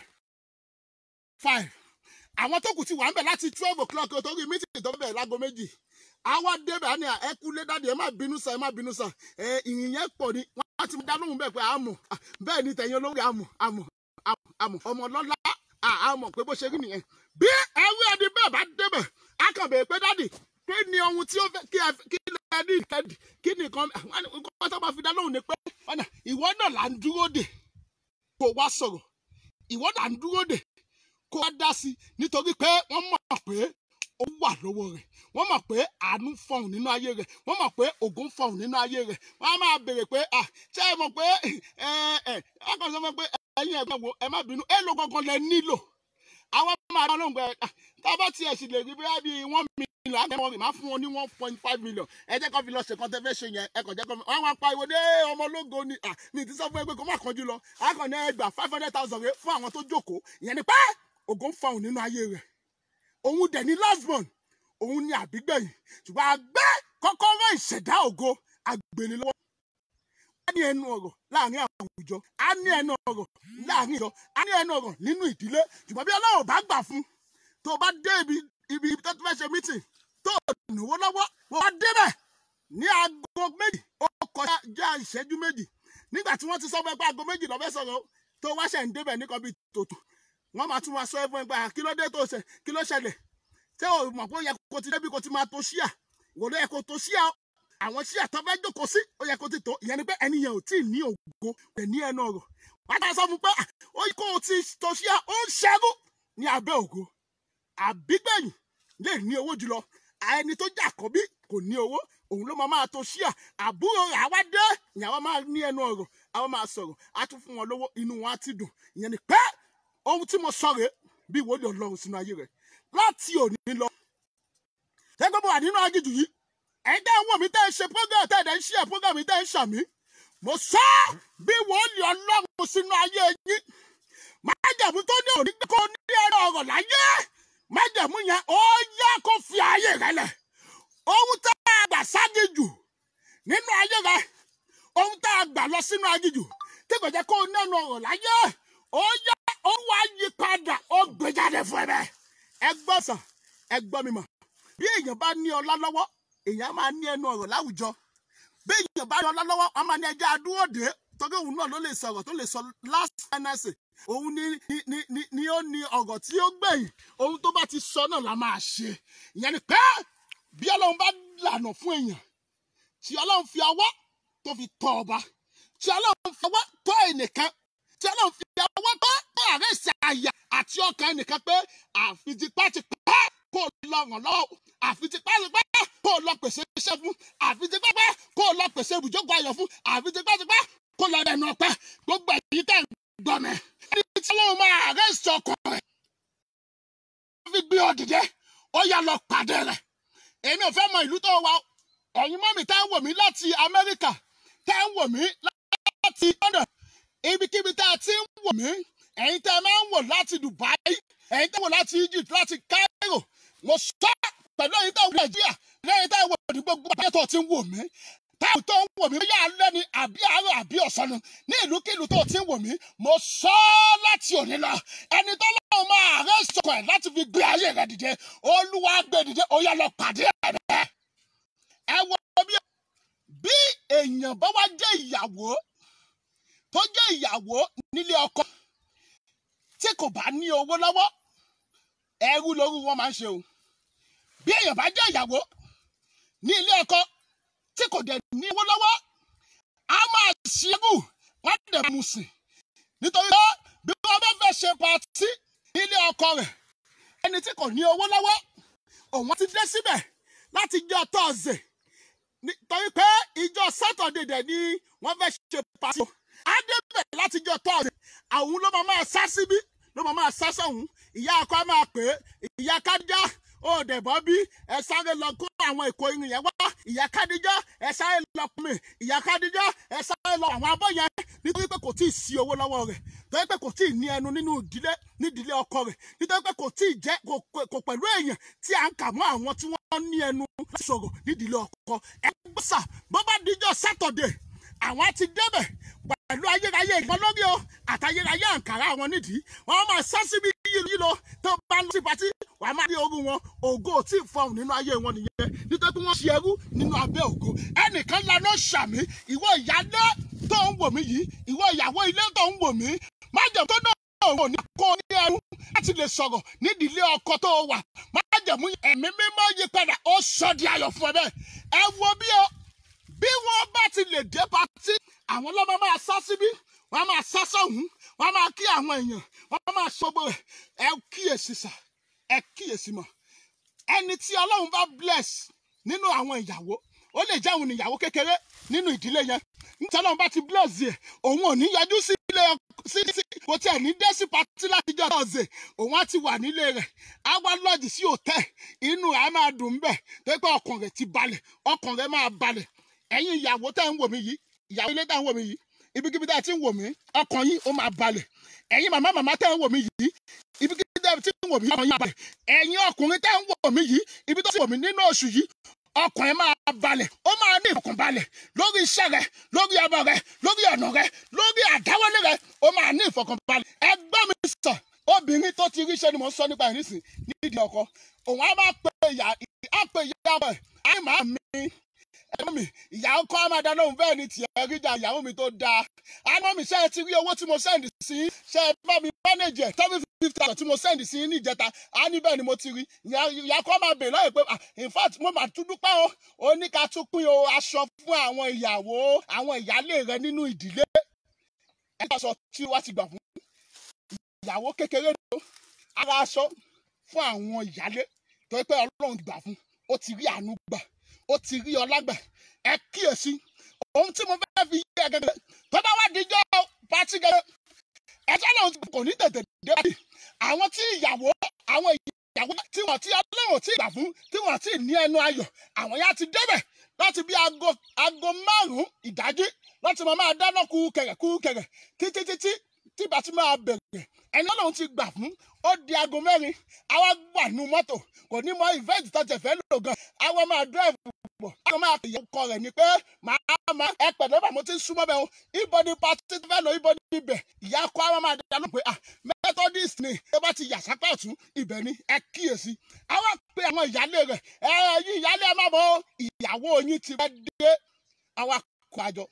five àwọn tó kù ti wà ń bẹ̀ láti twelve o'clock torí mítìrì tó bẹ̀rẹ̀ lágo méjì àwa débẹ̀ á ní ẹ kú lé dáadé ẹ má bínú sà ẹ má bínú sà ẹ ìyìn yẹn pọ̀ ni wọ́n á ti dá lóhùn bẹ́ẹ̀ pé àmọ̀ bẹ́ẹ̀ ni tẹ̀yìn olórí àmọ̀ àmọ̀ àmọ̀ ọmọ lọ́lá àmọ̀ pé bó ṣe rí nìyẹn bí ẹrú ẹni bẹ́ẹ̀ bá débẹ̀ á kàn bèèrè pé dáàdì kí ni ohun tí ó fẹ́ kí ẹ kí lẹ ní ìkẹ́dì kí ni nǹkan nǹkan tó máa fi dá lóhùn ni pé ọ̀nà ìwọ náà là ń dúró dè kó wá sọ̀rọ̀ ìwọ náà là ń dúró dè kó wá dá sí nítorí pé wọ́n mọ̀ pé ó wà lọ́wọ́ rẹ̀ wọ́n mọ̀ pé àánú fọhùn nínú ayé rẹ̀ wọ́n mọ̀ pé ògùn fọhùn nínú ayé rẹ̀ wọ́n á máa béèrè pé à ṣé ẹ mọ̀ pé ẹ ẹ ẹ kàn sọ fún pé ẹ̀yin ẹ̀gbọ́n wo ẹ má bínú ẹ ló gangan lẹ nílò àwọn máa bá lóhùn pé tá a bá tiẹ̀ sì lè rí bí i one million àgbẹ̀wò rẹ̀ máa fún wọn ní one point five million ẹ jẹ́ kó fi lọ ṣe kan tẹ́ fẹ́ ṣe yẹn ẹ kàn jẹ́ kó fi wọ́n wá pariwo dé ọmọ ológo ni mi ti sọ fún ẹ pé kó má kánjú lọ akọni ẹgbà five hundred thousand rẹ fún àwọn tó jókòó ìyẹn ni pé ògo ń fọhùn nínú ayé rẹ̀ òun dẹ̀ ní last born òun ní àbígbẹ̀yìn ṣùgbọ́n àgbẹ̀ kọ́kọ́rọ́ ìṣẹ̀dá ògo àgbèlè lọ́wọ́ wọ́n ní ẹnu ọ̀rọ̀ láàrin àwọn láwùjọ á ní ẹnu ọ̀rọ̀ láàrin ìjọ á ní ẹnu ọ̀rọ̀ nínú ìdílé ṣùgbọ́n bí ọlọ́run bá gbà fún tó o bá dé ibi ibi tó ti fẹ́ ṣe mítìn tó o níwó lọ́wọ́ wọ́n wá débẹ̀ ní aago méjì ó kọjá ìṣẹ́jú méjì nígbà tí wọ́n ti sọ fún ẹ pé aago méjì lọ́fẹ́ sọ̀rọ̀ tó wá ṣẹ̀ ń débẹ̀ nìkan bíi tòtò wọ́n máa tún wá sọ ẹ fún ẹ pé kí ló dé tó ṣe kí ló ṣẹlẹ̀ ṣé o mọ̀ pé ó yẹ kó ti débi kó ti máa to ṣíà wò ló yẹ kó to ṣíà àwọn ṣíà tó fẹ́ jókòó sí ó yẹ kó ti tó ìyẹn ni pé ẹni yẹn ò tí ì ní ògo rẹ̀ ní ẹnu ọ̀rọ̀ wọ́n á sọ fún pé ó yẹ kó o ti to ṣíà ó ń ṣẹ́rú ní abẹ́ ògo àbígbẹ̀yìn lè ní owó jùlọ ẹni tó jà kọ́ bí kò ní owó òun ló máa máa to ṣíà àbúrò rẹ̀ àwa dé ìyàwó máa ní ẹnu ọ̀rọ̀ àwọn máa sọ̀rọ̀ á tún fún wọn lówó inú wọn á ti dùn ìyẹn ni pé ohun tí mo sọ rèé bí ìwọ́de ọlọ́run sínú ayé rẹ̀ láti òní lọ. ṣẹ́gbẹ́ mo wà nínú agíjù yìí ẹ̀yin tẹ́ ń wò mí tẹ́ ń ṣe program tẹ́ ẹ̀ ń ṣe program mi tẹ́ ń ṣàmì. mo sọ bí ìwọ́de ọlọ́run sínú ayé yín májàmú tó ní òní kó ní ẹ̀rọ ọ̀rọ̀ láyé májàmú yẹn ó yá kó fi ayé rẹ̀ lẹ̀ ohun tá a gbà ságijù nínú ayé rẹ̀ ohun tá a gbà lọ sínú agíjù tí kò jẹ́ kó o nẹ́nu ọ̀rọ̀ láyé ó yá ó wá yí padà ó gbé jáde fún ẹ bẹ́ẹ̀ ẹ gbọ́ sàn ẹ gbọ́ mi mọ̀ bí èèyàn bá ní ọlá lọ́wọ́ èèyàn máa ní ẹnu ọ̀rọ̀ láwùjọ bí èèyàn bá ní ọlá lọ́wọ́ wọn máa ní ẹjẹ́ adúró dé tọ́jú òun náà ló lè sọ̀rọ̀ tó lè sọ last finance òun ni ni ni ni ni ó ní ọ̀rọ̀ tí ó gbẹ̀yìn ohun tó bá ti sọ náà la máa ṣe ìyẹn ni pé bí ọlọ́run bá lànà fún èèyàn tí ọlọ́run fi ọwọ́ tó fi tọ́ ọba tí ọlọ́run fi ọwọ́ tọ́ ẹnìkan tí ọlọ́run fi ọwọ́ tọ́ ààrẹ ìsàyà àti ọkàn ẹnìkan pé àfi tipátipá kó lọ ràn lọ́wọ́ àfi tipátipá kó lọ pèsè iṣẹ́ fún àfi tipátipá kó lọ pèsè ibùjókòó ayọ̀ fún àfi tipátipá kó lọ dẹnu ọpẹ́ gbogbo èyí tẹ̀ ń gbọ́ mi. ẹni tí ọlọ́run máa ààrẹ ìsọkọ̀ rẹ̀ fi gbé ọ dìde ó yá lọ pàdé rẹ̀ èmi ò fẹ́ mọ ìlú tó wà ẹ̀yin mọ́mì tá ń wò mí láti Amẹ́ríkà tá ń wò mí láti London ibikíbi tá a ti ń wò mí ẹ̀yin tá a máa ń wò láti Dubai ẹ̀yin tá a wò láti Egypt láti Cairo mo sọ pẹ̀lú ẹ̀yin tá a wò Nàìjíríà lẹ́yìn tá a wò ní gbogbo àbẹ́ tó ti ń wò mí táwọn tó ń wò mí bóyá alẹ́ ni àbí àárọ̀ àbí ọ̀sán ni ní ìlúkílù tó ti ń wò mí mo sọ láti òní lọ ẹni tó lọ́wọ́ máa rẹ́ sọ̀kọ̀ ẹ̀ láti fi gbé ayé rẹ̀ dìde olúwa gbé dìde ó yá lọ pàdé ẹ̀ bẹ́ẹ̀ ẹ wo bí bí èèyàn bá wá jẹ́ ìyàwó tó jẹ́ ìyàwó nílé ọkọ tí kò bá ní owó lọ́wọ́ ẹrú lóru wọn máa ń ṣe o bí èèyàn bá jẹ́ ìyàwó ní ilé ọkọ tí kò dẹ̀ ní owó lọ́wọ́ a máa ṣerú wọ́n dẹ̀ mú sí nítorí pé bí wọ́n bá fẹ́ ṣe pàtí nílé ọkọ rẹ̀ ẹni tí kò ní owó lọ́wọ́ òun ti dé síbẹ̀ láti jọ tọ́ọ̀sì nítorí pé ìjọ sátọ̀dẹ̀ dẹ̀ ni wọ́n fẹ́ ṣe pàtí á débẹ̀ láti jọ tọ́ọ̀sì àwọn ló máa máa sá síbí ló máa máa sá sọ̀hún ìyá ọkọ á máa pè é ìyá kájá ó dẹ̀ bọ́ bí ẹ sáré lọ kó àwọn èkó irin yẹn wá ìyá kádíjá ẹ sáré lọ pè mí ìyá kádíjá ẹ sáré lọ àwọn abọ́ yẹn nítorí pé kò tí ì sí owó lọ́wọ́ rẹ̀ nítorí pé kò tí ì ní ẹnu nínú ìdílé nídìílé ọkọ rẹ̀ nítorí pé kò tí ì jẹ́ kò pẹ̀lú èèyàn tí à ń kà mọ́ àwọn tí wọ́n ní ẹnu sọ̀rọ̀ nídìílé ọkọ ẹ gbọ́sà bó bá díjọ́ sátọ̀dẹ̀ àwọn ti débẹ̀ pẹ̀lú ayérayé ìgbọ́n lórí o àtayérayé àǹkárá wọn nídìí wọn máa sá síbi yìí lọ tó bá ń lọ sí patí wà á máa rí orú wọn ògo tí ì fọhùn nínú ayé wọn nìyẹn nítorí pé wọ́n ṣe ẹrú nínú abẹ́ ògo ẹnìkan lana ṣàmì ìwọ ìyálé tó ń wò mí yìí ìwọ ìyàwó ilé tó ń wò mí májèm tó náà wò ní kó ní ẹrú láti lè sọ̀rọ̀ nídìílé ọkọ tó wà májèmú ẹ̀mí mímọ́ yí padà ó sọ di ayọ̀ fún ẹ bẹ́ẹ̀ ẹ wo bí o bí wọ́n bá ti lè dé patí àwọn ọlọ́mọ máa sá síbí wọ́n máa sá sọ́hún wọ́n máa kí àwọn èèyàn wọ́n máa ṣogbo rẹ̀ ẹ kíyèsí sà ẹ kíyèsí mọ̀ ẹni tí ọlọ́run bá bless nínú àwọn ìyàwó ó lè jẹ́ òun ìyàwó kékeré nínú ìdílé yẹn nítorí ọlọ́run bá ti bless yẹ òun ò ní yọjú sí ilé sí sí kò tiẹ̀ ní dé sí patí láti jọ ọ̀sẹ̀ òun á ti wà nílé rẹ̀ á wá lọ́ọ̀jì sí òtẹ́ inú rẹ̀ á máa dùn bẹ́ẹ̀ tó pé ọkàn rẹ̀ ti balẹ̀ ọkàn rẹ̀ máa balẹ̀ ẹ̀yin ìyàwó tẹ́ ń wò mí yìí ìyàwó ilé tẹ́ ń wò mí yìí ibikíbi tẹ́ ẹ ti ń wò mí ọkàn yín ó máa balẹ̀ ẹ̀yin màmá màmá tẹ́ ń wò mí yìí ibikíbi tẹ́ ẹ ti ń wò mí ọkàn yín á balẹ̀ ẹ̀yin ọkùnrin tẹ́ ń wò mí yìí ibi tó ti wò mí nínú oṣù yìí ọkàn ẹ máa balẹ̀ ó máa ní ìfọkànbalẹ̀ lórí iṣẹ́ rẹ lórí ọmọ rẹ lórí ọ̀nà rẹ lórí àdáwọlé rẹ ó máa ní ìfọkànbalẹ̀ ẹgbẹ́ mi sàn obìnrin tó ti ríṣẹ́ ni mò ń sọ nípa ìrísìn nídìí ọkọ òun á máa pe ìyá á pe ìyá rẹ̀ á máa mi ẹ̀gbọ́n mi ìyàwó kọ́ máa dáná òun bẹ́ẹ̀ ni tiẹ̀ rí jà ìyàwó mi tó dáa àná mi ṣe é ti rí owó tí mo sẹ́ndì sí ṣe é bá mi mánéjì ẹ̀ seven fifty thousand tí mo sẹ́ndì sí ní ìjẹta á ní bẹ́ẹ̀ ni mo ti rí ìyá kọ́ máa bèèrè lọ́yẹ̀ pé ah, in fact mo máa tún dúpẹ́ o ó ní ká tún pín o aṣọ fún àwọn ìyàwó àwọn ìyálé rẹ nínú ìdílé ẹ̀ aṣọ tí wàá ti gbà fún ìyàwó kékeré ni o ara aṣọ fún àwọn ìyálé tó yẹ pé ọlọ́run ti gbà fún ó ti rí àánú gbà ó ti rí ọlá gbà ẹ kíyèsí ohun tí mo fẹ́ fi yé ẹ gẹ́gẹ́ tó bá wá díjọ́ pátí gẹ́gẹ́ ẹjọ́ náà kò ní tètè dé báyìí àwọn tí ìyàwó àwọn ìyàwó tí wọ́n ti ọlọ́run tí gbà fún tí wọ́n ti ní ẹnu ayọ̀ àwọn yá ti débẹ̀ láti bí aago aago márùn-ún ìdájí láti máa máa dáná kú kẹ̀rẹ̀ kú kẹ̀rẹ̀ títí títí tí bá ti máa bẹ̀rẹ̀ ẹni ọlọ́run ti gbà fún ó di aago mẹ́rin àwa wà nù mọ́tò kò ní mọ ìfẹ́ẹ̀tì tó tẹ̀ fẹ́ lò gan àwa máa dẹ́ẹ̀fù pọ̀ àwọn máa pè ọkọ rẹ̀ ni pé màá máa ẹ pẹ̀lú bàmú tí ń súnmọ́ bẹ́ẹ̀ o ibo ni pati tó fẹ́ lọ ibo ni ibẹ̀ ìyá kọ́ àwọn máa dáná pé ah methodist ni ẹ bá ti yà sápá ọ̀tún ibẹ̀ ni ẹ kíyèsí àwa pe àwọn ìyálé rẹ̀ ẹ yí ìyálé ẹ má bọ̀ ìyàwó yín ti fẹ́ dé àwa kọ àjọ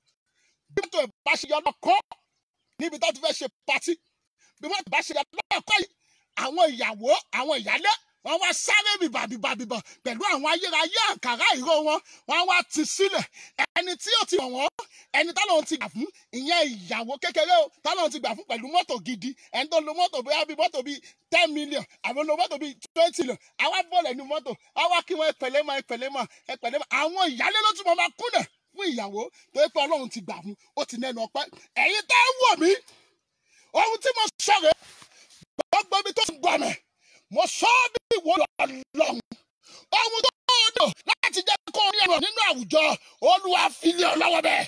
bí mọ́tò ìbá ṣe yọ lọ́kọ́ níbi tó ti fẹ́ ṣe pati bí mọ́tò ìbá ṣe yọ lọ́kọ́ yìí àwọn ìyàwó àwọn ìyálé wọ́n wá sáré bìbà bìbà bìbà pẹ̀lú àwọn ayérayé àǹkárá ìró wọn wọ́n wá ti sílẹ̀ ẹni tí ó ti wọ̀n wọ́n ẹni tọ́lọ́run ti gbà fún ìyẹn ìyàwó kékeré o tọ́lọ́run ti gbà fún pẹ̀lú mọ́tò gidi ẹni tó lo mọ́tò bóyá bíi mọ́tò bíi ten million àbí lo mọ́tò bíi twenty million àwa bọ̀lẹ̀ ní mọ́tò àwa kí wọ́n ẹpẹ̀lẹ́ mọ́ ẹpẹ̀lẹ́ mọ́ ẹpẹ̀lẹ́ mọ́ àwọn ìyálé ló tún mọ́ máa kúnlẹ̀ fún ìyàwó tó yẹ pé ọlọ́run ti gbà fún ó ti nẹnu ọpẹ́ ẹ̀yin tẹ́ ń wò mí ohun tí mo sọ rèé gbogbo ibi tó ń gbọ́ mi mo sọ ọ́ bí ìwọ lọ́lọ́run ohun tó dò láti jẹ́ kó rí ẹ̀rọ nínú àwùjọ olúwa fi lé ọ lọ́wọ́ bẹ́ẹ̀.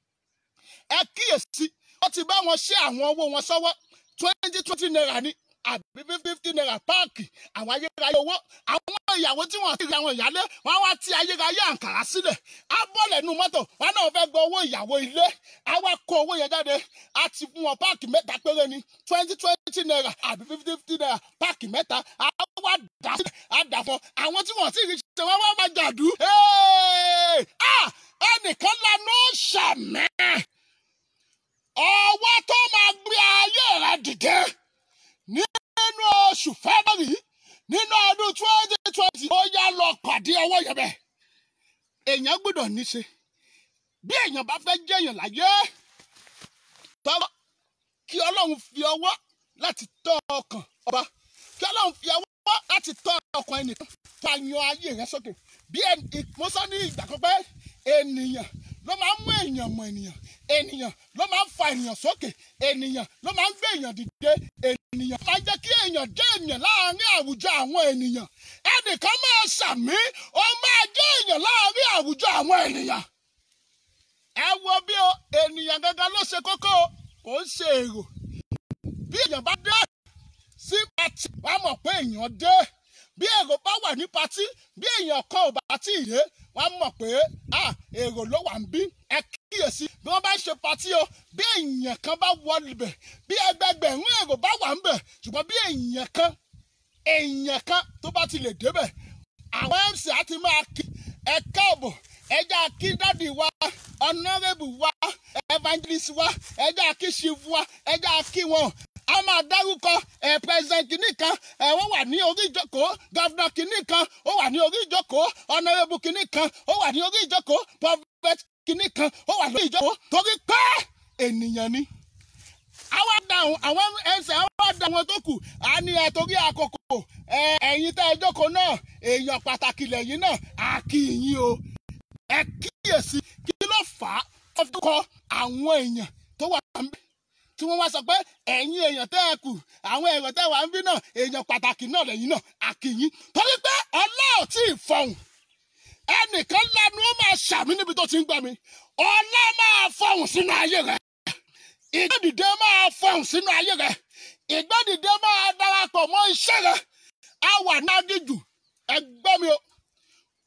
ẹ kíyèsí ó ti bá wọn ṣe àwọn owó wọn sọ́wọ́ twenty twenty naira ní àbí fifty naira páàkì àwọn ayérayé owó àwọn ìyàwó tí wọn ti rí àwọn ìyálé wọn wá ti ayérayé àǹkàrá sílẹ̀ á bọ́ọ̀lẹ̀ nu mọ́tò wọn náà fẹ́ gba owó ìyàwó ilé á wá kó owó yẹn jáde á ti fún wọn páàkì mẹ́ta péré ní twenty twenty naira àbí fifty fifty naira páàkì mẹ́ta á wá dà sílẹ̀ á dà fún àwọn tí wọn ti rí ṣe wọn wá máa jàdú. ẹnìkan lanu ṣàmẹ́ ọwọ́ tó máa gbé ayé rẹ dìde nínú oṣù fẹ́bọ̀rì nínú ọdún twenty twenty ó yá lọ pàdé ọwọ́ yẹn bẹ́ẹ̀. èèyàn gbọ́dọ̀ níṣe bí èèyàn bá fẹ́ jẹ́yàn láyé tọ́wọ́ kí ọlọ́run fi ọwọ́ láti tọ́ ọkàn ọba kí ọlọ́run fi ọwọ́ láti tọ́ ọkàn ẹnìkan tó a yan ayé rẹ sókè bí mo sọ ní ìgbà kan pé ènìyàn ló máa ń mú èèyàn mọ ènìyàn ènìyàn ló máa ń fa ènìyàn sókè ènìyàn ló máa ń gbé èèyàn dìde ènìyàn máa ń jẹ́ kí èèyàn jẹ́ èèyàn láàárín àwùjọ àwọn ènìyàn ẹnìkan máa ṣàmí ó máa jẹ́ èèyàn láàárín àwùjọ àwọn ènìyàn. ẹ wo bí o ènìyàn gangan ló ṣe kókó o kò ń ṣe èrò bí èèyàn bá dé sí pati wàá mọ̀ pé èèyàn dé bí èrò bá wà ní pati bí èèyàn kan ò bá tí ì dé wọ́n mọ̀ pé èrò ló wà ń bí ẹ kíyèsí bí wọ́n bá ń ṣe patí o bí èèyàn kan bá wọlé bẹ̀ bí ẹgbẹgbẹ̀rún èrò bá wà ń bẹ̀ ṣùgbọ́n bí èèyàn kan èèyàn kan tó bá ti lè débẹ̀ àwọn mc á ti máa kí ẹ káàbọ̀ ẹja kí dádì wa ọ̀nàrẹ́bù wa evangelist wa ẹja kí chief wa ẹja kí wọn a máa dárúkọ ẹ president kìíní kan ẹ wọ́n wà ní orí ìjókòó governor kìíní kan ó wà ní orí ìjókòó honourable kìíní kan ó wà ní orí ìjókòó prophet kìíní kan ó wà lórí ìjókòó torí pé ènìyàn ni. àwa dáhùn àwọn ẹsẹ̀ àwa dá wọn tó kù á ní ẹ torí àkókò ẹ ẹ̀yin tẹ́ ẹ jókòó náà èèyàn pàtàkì lẹ́yìn náà á kí yín o. ẹ kíyèsí kí ló fà á wọ́n fi kọ àwọn èèyàn tó wà níbẹ̀ tí wọ́n wá sọ pé ẹ̀yin èèyàn tẹ́ ẹ kù àwọn èrò tẹ́ wà ń bí náà èèyàn pàtàkì náà lẹ́yìn náà àkìyìn torí pé ọlọ́ọ̀ tí ì fọhùn ẹnìkan lanu ó máa ṣàmì níbi tó ti ń gbà mí ọlá máa fọhùn sínú ayé rẹ ìgbẹ́dìde máa fọhùn sínú ayé rẹ ìgbẹ́dìde máa darapọ̀ mọ́ iṣẹ́ rẹ á wà nágíjù ẹgbẹ́ mi o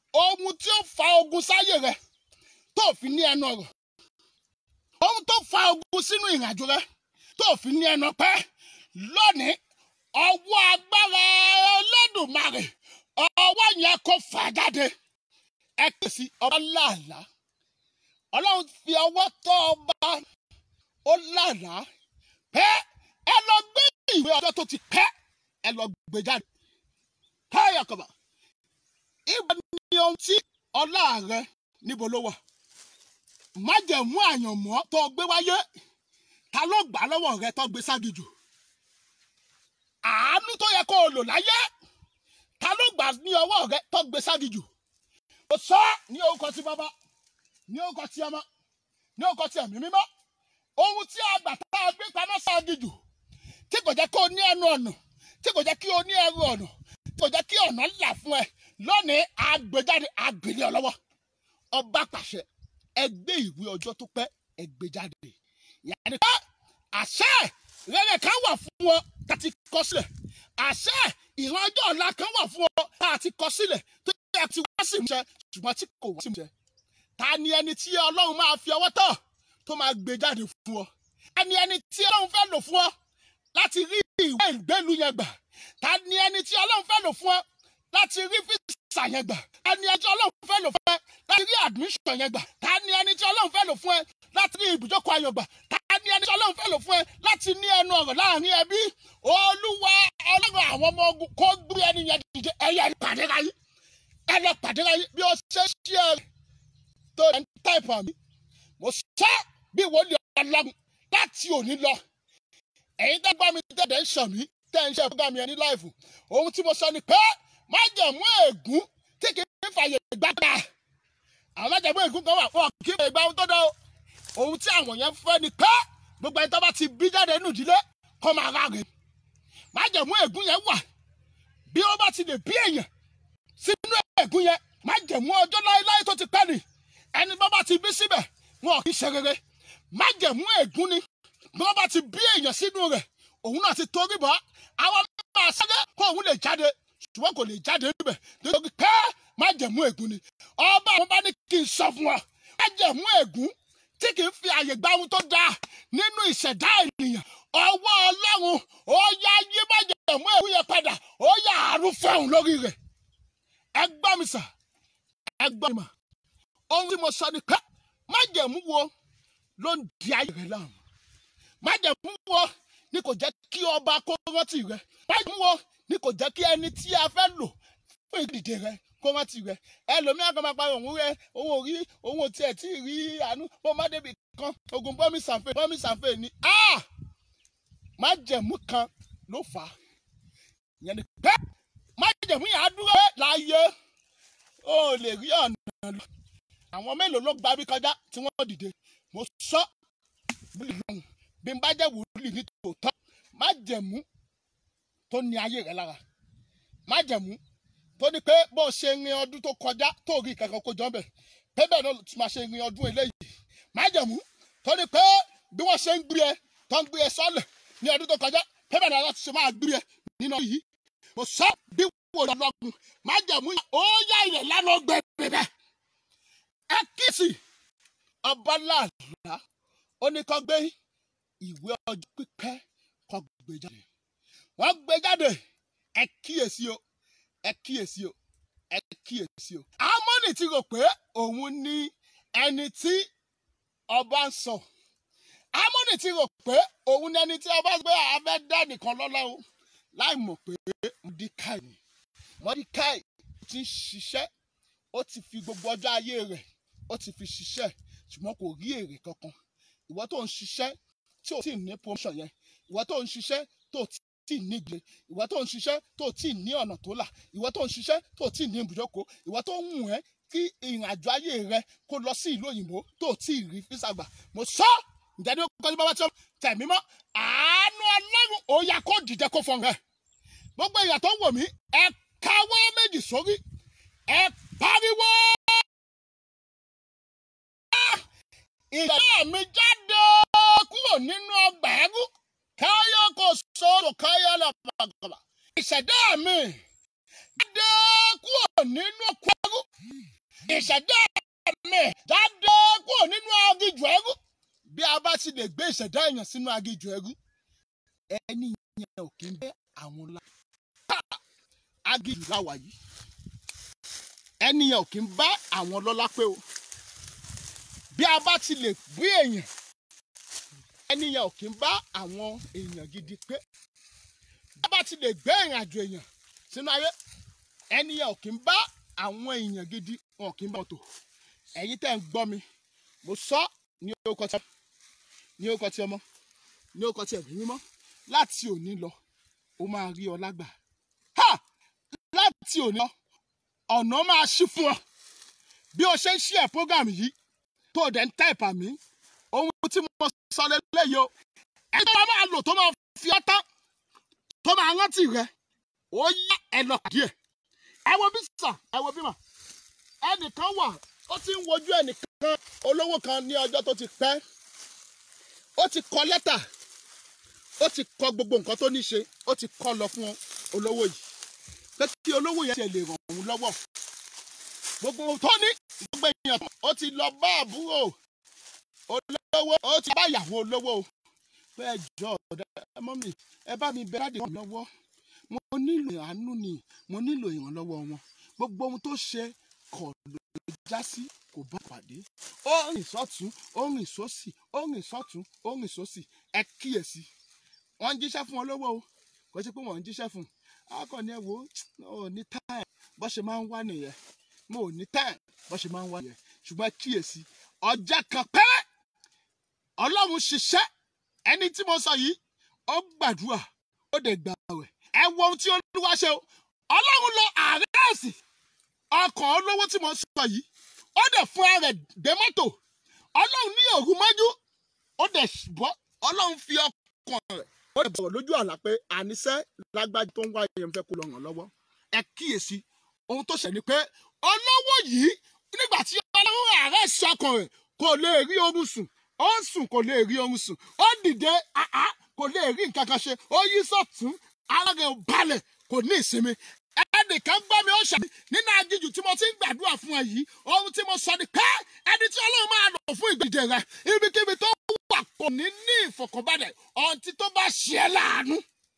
ohun tí ó fa ogun sáyé rẹ tó fi ní ẹnu ọ̀rọ̀ ohun tó fa ogun sínú ìrìnàjò rẹ tó fi ní ẹnu ọpẹ́ lónìí ọwọ́ agbára Olódùmarè ọwọ́ yẹn kó fà jáde ẹ kèsì ọba láàlá Ọlọ́run fi ọwọ́ tọ́ ọba ó láàlá pé ẹ lọ gbé ìwé ọjọ́ tó ti pẹ́ ẹ lọ gbé jáde káyọ̀ kọ̀bà ìgbà ni ohun tí ọlá rẹ níbo ló wà májẹ̀mú àyànmọ́ tó gbé wáyé ta ló gbà lọ́wọ́ rẹ tó gbé ságijù àánú tó yẹ kó o lò láyé ta ló gbà ní ọwọ́ rẹ tó gbé ságijù o sọ ní orúkọ tí bàbá ní orúkọ tí ọmọ ní orúkọ tí ẹ̀mí mímọ́ ohun tí a gbà tá a gbé pamọ́ ságijù tí kò jẹ́ kó o ní ẹnu ọ̀nà tí kò jẹ́ kí o ní ẹrù ọ̀nà tí kò jẹ́ kí ọ̀nà là fún ẹ lónìí àgbéjáde àgbélé ọ lọ́wọ́ ọba pàṣẹ ẹgbẹ́ ìwé ọjọ́ tó pẹ́ ẹgbẹ́jáde yàrá pé àṣẹ rere kan wà fún wọn tá a ti kọ sílẹ̀ àṣẹ ìran ọjọ́ ọ̀la kan wà fún wọn tá a ti kọ sílẹ̀ tó yẹ ti wá sí ìmúṣẹ ṣùgbọ́n tí kò wá sí ìmúṣẹ ta ni ẹni tí ọlọ́run máa fi ọwọ́ tọ̀ tó máa gbé jáde fún ọ ta ni ẹni tí ọlọ́run fẹ́ lò fún ọ láti rí ìwé ìgbélú yẹn gbà ta ni ẹni tí ọlọ́run fẹ́ lò fún ọ láti rí físà yẹn gbà ta ni ẹni tí ọlọ́run fẹ́ lò fún ẹ láti rí admission yẹn gbà ta ni ẹni tí ọlọ́run fẹ́ lò fún ẹ láti rí ibùjókòó ayọ̀ gbà ta ni ẹni tí ọlọ́run fẹ́ lò fún ẹ láti ní ẹnu ọ̀rọ̀ láàrin ẹbí olúwa ọlọ́run àwọn ọmọ ogun kó gbé ẹni yẹn dìde ẹyẹ pàdé ráyé ẹ lọ pàdé ráyé bí ó ṣe ṣí ẹ tó ẹ ń táìpù àmì mo sọ bí wòlíì ọlọ́run láti òní lọ ẹ̀yin tẹ́ gbá mi tẹ̀dẹ̀ ń ṣàn mí tẹ́ ń ṣe fúgà mi ẹni láìfù ohun tí mo sọ ni pé májẹ̀mú ègún tí kì í fàyè gbàgbà àwọn májẹ̀mú ègún kan wà fún ọ kí ìgbà ohun tó dán o ohun tí àwọn yẹn fẹ́ ni pé gbogbo ẹni tó bá ti bí jáde nínú ìdílé kó máa rà rè májẹ̀mú ègún yẹn wà bí ó bá ti lè bí èèyàn sínú ègún yẹn májẹ̀mú ọjọ́ láéláé tó ti pẹ́ ni ẹni bá bá ti bí síbẹ̀ wọn kì í ṣe rere májẹ̀mú ègún ni bí wọ́n bá ti bí èèyàn sínú rẹ̀ òun náà ti torí bọ́ àwọn máa sáré kó òun lè jáde ṣùgbọ́n kò lè jáde níbẹ̀ nítorí pé májẹ̀mú ègún ni ọba àwọn bá ní kí n sọ fún ọ májẹ̀mú ègún tí kì í fi àyè gba ohun tó dáa nínú ìṣẹ̀dá ènìyàn ọwọ́ ọlọ́run ó yá yí májẹ̀mú ègún yẹn padà ó yá àrùn fẹ́hùn lórí rẹ̀ ẹ gbọ́ mi sà ẹ gbọ́ mi mà ohun tí mo sọ ni pé májẹ̀mú wo ló ń di ayé rẹ láàmú májẹ̀mú wo ni kò jẹ́ kí ọba kó rántí rẹ májẹ̀mú wo ni kò jẹ́ kí ẹni tí a fẹ́ lò fún ìdìde rẹ kó rántí rẹ ẹlòmíràn kan máa pa òun rẹ òun ò rí òun ò tiẹ̀ tí ì rí àánú bó má débi kan ogun bọ́mí sànfẹ́ bọ́mí sànfẹ́ ni ah! májẹ̀mú kan ló fà á ìyẹn ni pé májẹ̀mú yẹn á dúró láàyè ó lè rí ọ̀nà lọ àwọn mélòó ló gba bí kọjá tí wọ́n dìde mo sọ bí lọ́hùn bí n bá jẹ́ wòlíì ní tòótọ́ májẹ̀mú tó ní ayé rẹ lára májẹ̀mú tó ní pé bó o ṣe rin ọdún tó kọjá tó rí kankan kó jọ ń bẹ̀ pé bẹ́ẹ̀ náà tí máa ṣe rin ọdún eléyìí májẹ̀mú tó ní pé bí wọ́n ṣe ń gbé ẹ tó ń gbé ẹ sọ́lẹ̀ ní ọdún tó kọjá pé bẹ́ẹ̀ náà láti ṣe máa gbé ẹ nínú ọdún yìí mo sọ bí wò lọ́gùn májẹ̀mú ó yá ilẹ̀ lánàá gbẹ̀rẹ̀ bẹ́ẹ̀ ẹ kíyèsí ọba láàlá ó ní kó gbé ìwé ọjọ́ pípẹ́ kó gbé jáde wọ́n gbé jáde ẹ kíyèsí o ẹ kíyèsí o ẹ kíyèsí o. amóni ti rò pé òun ní ẹni tí ọba ń sọ amóni ti rò pé òun ní ẹni tí ọba gbé abẹ́ dá nìkan lọ́lá o láì mọ̀ pé mọ̀díkàì ni mọ̀díkàì ti ń ṣiṣẹ́ ó ti fi gbogbo ọjọ́ ayé rẹ̀ ó ti fi ṣiṣẹ́ ṣùgbọ́n kò rí èrè kankan ìwọ tó ń ṣiṣẹ́ tí ò tí ì ní promotion yẹn ìwọ tó ń ṣiṣẹ́ tó tí ì ní ìgbé ìwọ tó ń ṣiṣẹ́ tó tí ì ní ọ̀nà tó là ìwọ tó ń ṣiṣẹ́ tó tí ì ní ibùjókòó ìwọ tó ń wù ẹ́ kí ìrìn àjò ayé rẹ kó lọ sí ìlú òyìnbó tó tí ì rí físà gbà mo sọ ǹjẹ́ ní kọ́ni bá wá tí wọ́n tẹ̀mí mọ́ àánú ọlọ́run ó yá kó dìde kó fọ́n rẹ̀ gbogbo èèyàn tó ń wò mí ẹ káwọ́ méjì sórí ẹ pariwo ìṣẹ̀dá mi jáde kúrò nínú ọgbà ẹrú káyọ̀ kò sọ̀rọ̀ káyọ̀ lọ́pàá ìṣẹ̀dá mi jáde kúrò nínú oko ẹrú ìṣẹ̀dá mi jáde kúrò nínú agijù ẹrú bí a bá ti lè gbé ìṣẹ̀dá èèyàn sínú agijù ẹrú ẹni yẹn ò kí ń bẹ àwọn la agijù láwà yìí ẹni yẹn ò kí ń bá àwọn lọ́lá pé o bí a bá ti lè gbé èèyàn ẹni yẹn ò kí ń bá àwọn èèyàn gidi pé bí a bá ti lè gbé ìrìn àjò èèyàn sínú ayé ẹni yẹn ò kí ń bá àwọn èèyàn gidi wọn ò kí ń bá wọn tò ẹ̀yin tẹ́ ń gbọ́ mi mo sọ ní orúkọ tí ní orúkọ tí ọmọ ní orúkọ tí ẹ̀mí mímọ́ láti òní lọ ó máa rí ọ lágbà ha láti òní lọ ọ̀nà máa ṣí fún ọ bí o ṣe ń ṣí ẹ̀ program yìí tó o dẹ̀ ń tẹ́ẹ̀pà mí ohun tí mo sọ lélẹ́yìí o ẹni tó máa lò tó máa fi ọ́ tán tó máa rántí rẹ ó yá ẹ lọ pàdé ẹ ẹ wo bí sà ẹ wo bí mà ẹnìkan wà ó ti ń wojú ẹnìkan olówó kan ní ọjọ́ tó ti pẹ́ ó ti kọ lẹ́tà ó ti kọ gbogbo nǹkan tó ní ṣe ó ti kọ lọ fún olówó yìí pé kí olówó yẹn tiẹ̀ lè ràn òun lọ́wọ́ gbogbo ohun tó ní gbogbo èèyàn ó ti lọ bá àbúrò olówó ó ti bá ìyàwó olówó o pé ẹ jọ ọ̀dà ẹ mọ́ mi ẹ bá mi bẹ láti ràn mí lọ́wọ́ mo nílò àánú ni mo nílò ìrànlọ́wọ́ wọn gbogbo ohun tó ṣe kọ̀ ló já sí kò bá pàdé ó rìn sọ́tún ó rìn sósì ó rìn sọ́tún ó rìn sósì ẹ kíyèsí wọ́n ń jíṣẹ́ fún olówó o kò sí pé wọ́n ń jíṣẹ́ fún un akọni ẹ wo ò ní táìm bó ṣe máa ń wá nìyẹn mo ò ní táìm bó ṣe máa ń wá nìyẹn ṣùgbọ́n ẹ kíyèsí ọjà kan pẹ́rẹ́ ọlọ́run ṣiṣẹ́ ẹni tí mo sọ yìí ó gbàdúrà ó dẹ̀ gbà wẹ̀ ẹ wo ohun tí olúwa ṣe o ọlọ́run lọ àrẹ́ẹ̀sì ọkọ̀ olówó tí mo sọ yìí ó dẹ̀ fún ara rẹ̀ dé mọ́tò ọlọ́run ní òru mọ́jú ó dẹ̀ bọ́ ọlọ́run fi ọkàn rẹ̀ ó dẹ̀ bọ̀rọ̀ lójú àlá pé àníṣe lágbájú tó ń wá yẹn fẹ́ kó lọ ràn lọ́wọ́ ẹ kíyèsí ohun tó ṣẹ̀ ni pé olówó yìí nígbà tí ọlọ́run àrẹ́ẹ̀sì ọkàn rẹ̀ kò lè rí oorun sùn ó ń sùn kò lè rí oorun sùn ó dìde àá kò lè rí nǹkan kan ṣe ó yí sọ̀tún ara rẹ̀ ò balẹ̀ kò ní ìsinmi ẹnìkan gbọ́ mi ó ṣàbí nínú aginjù tí mo ti ń gbàdúrà fún ẹ yìí ohun tí mo sọ ni pé ẹni tí ọlọ́run máa lò fún ìgbèjẹ rẹ ibikíbi tó wà kò ní ní ìfọ̀kànbalẹ̀ ọtí tó bá ṣe é láàánú.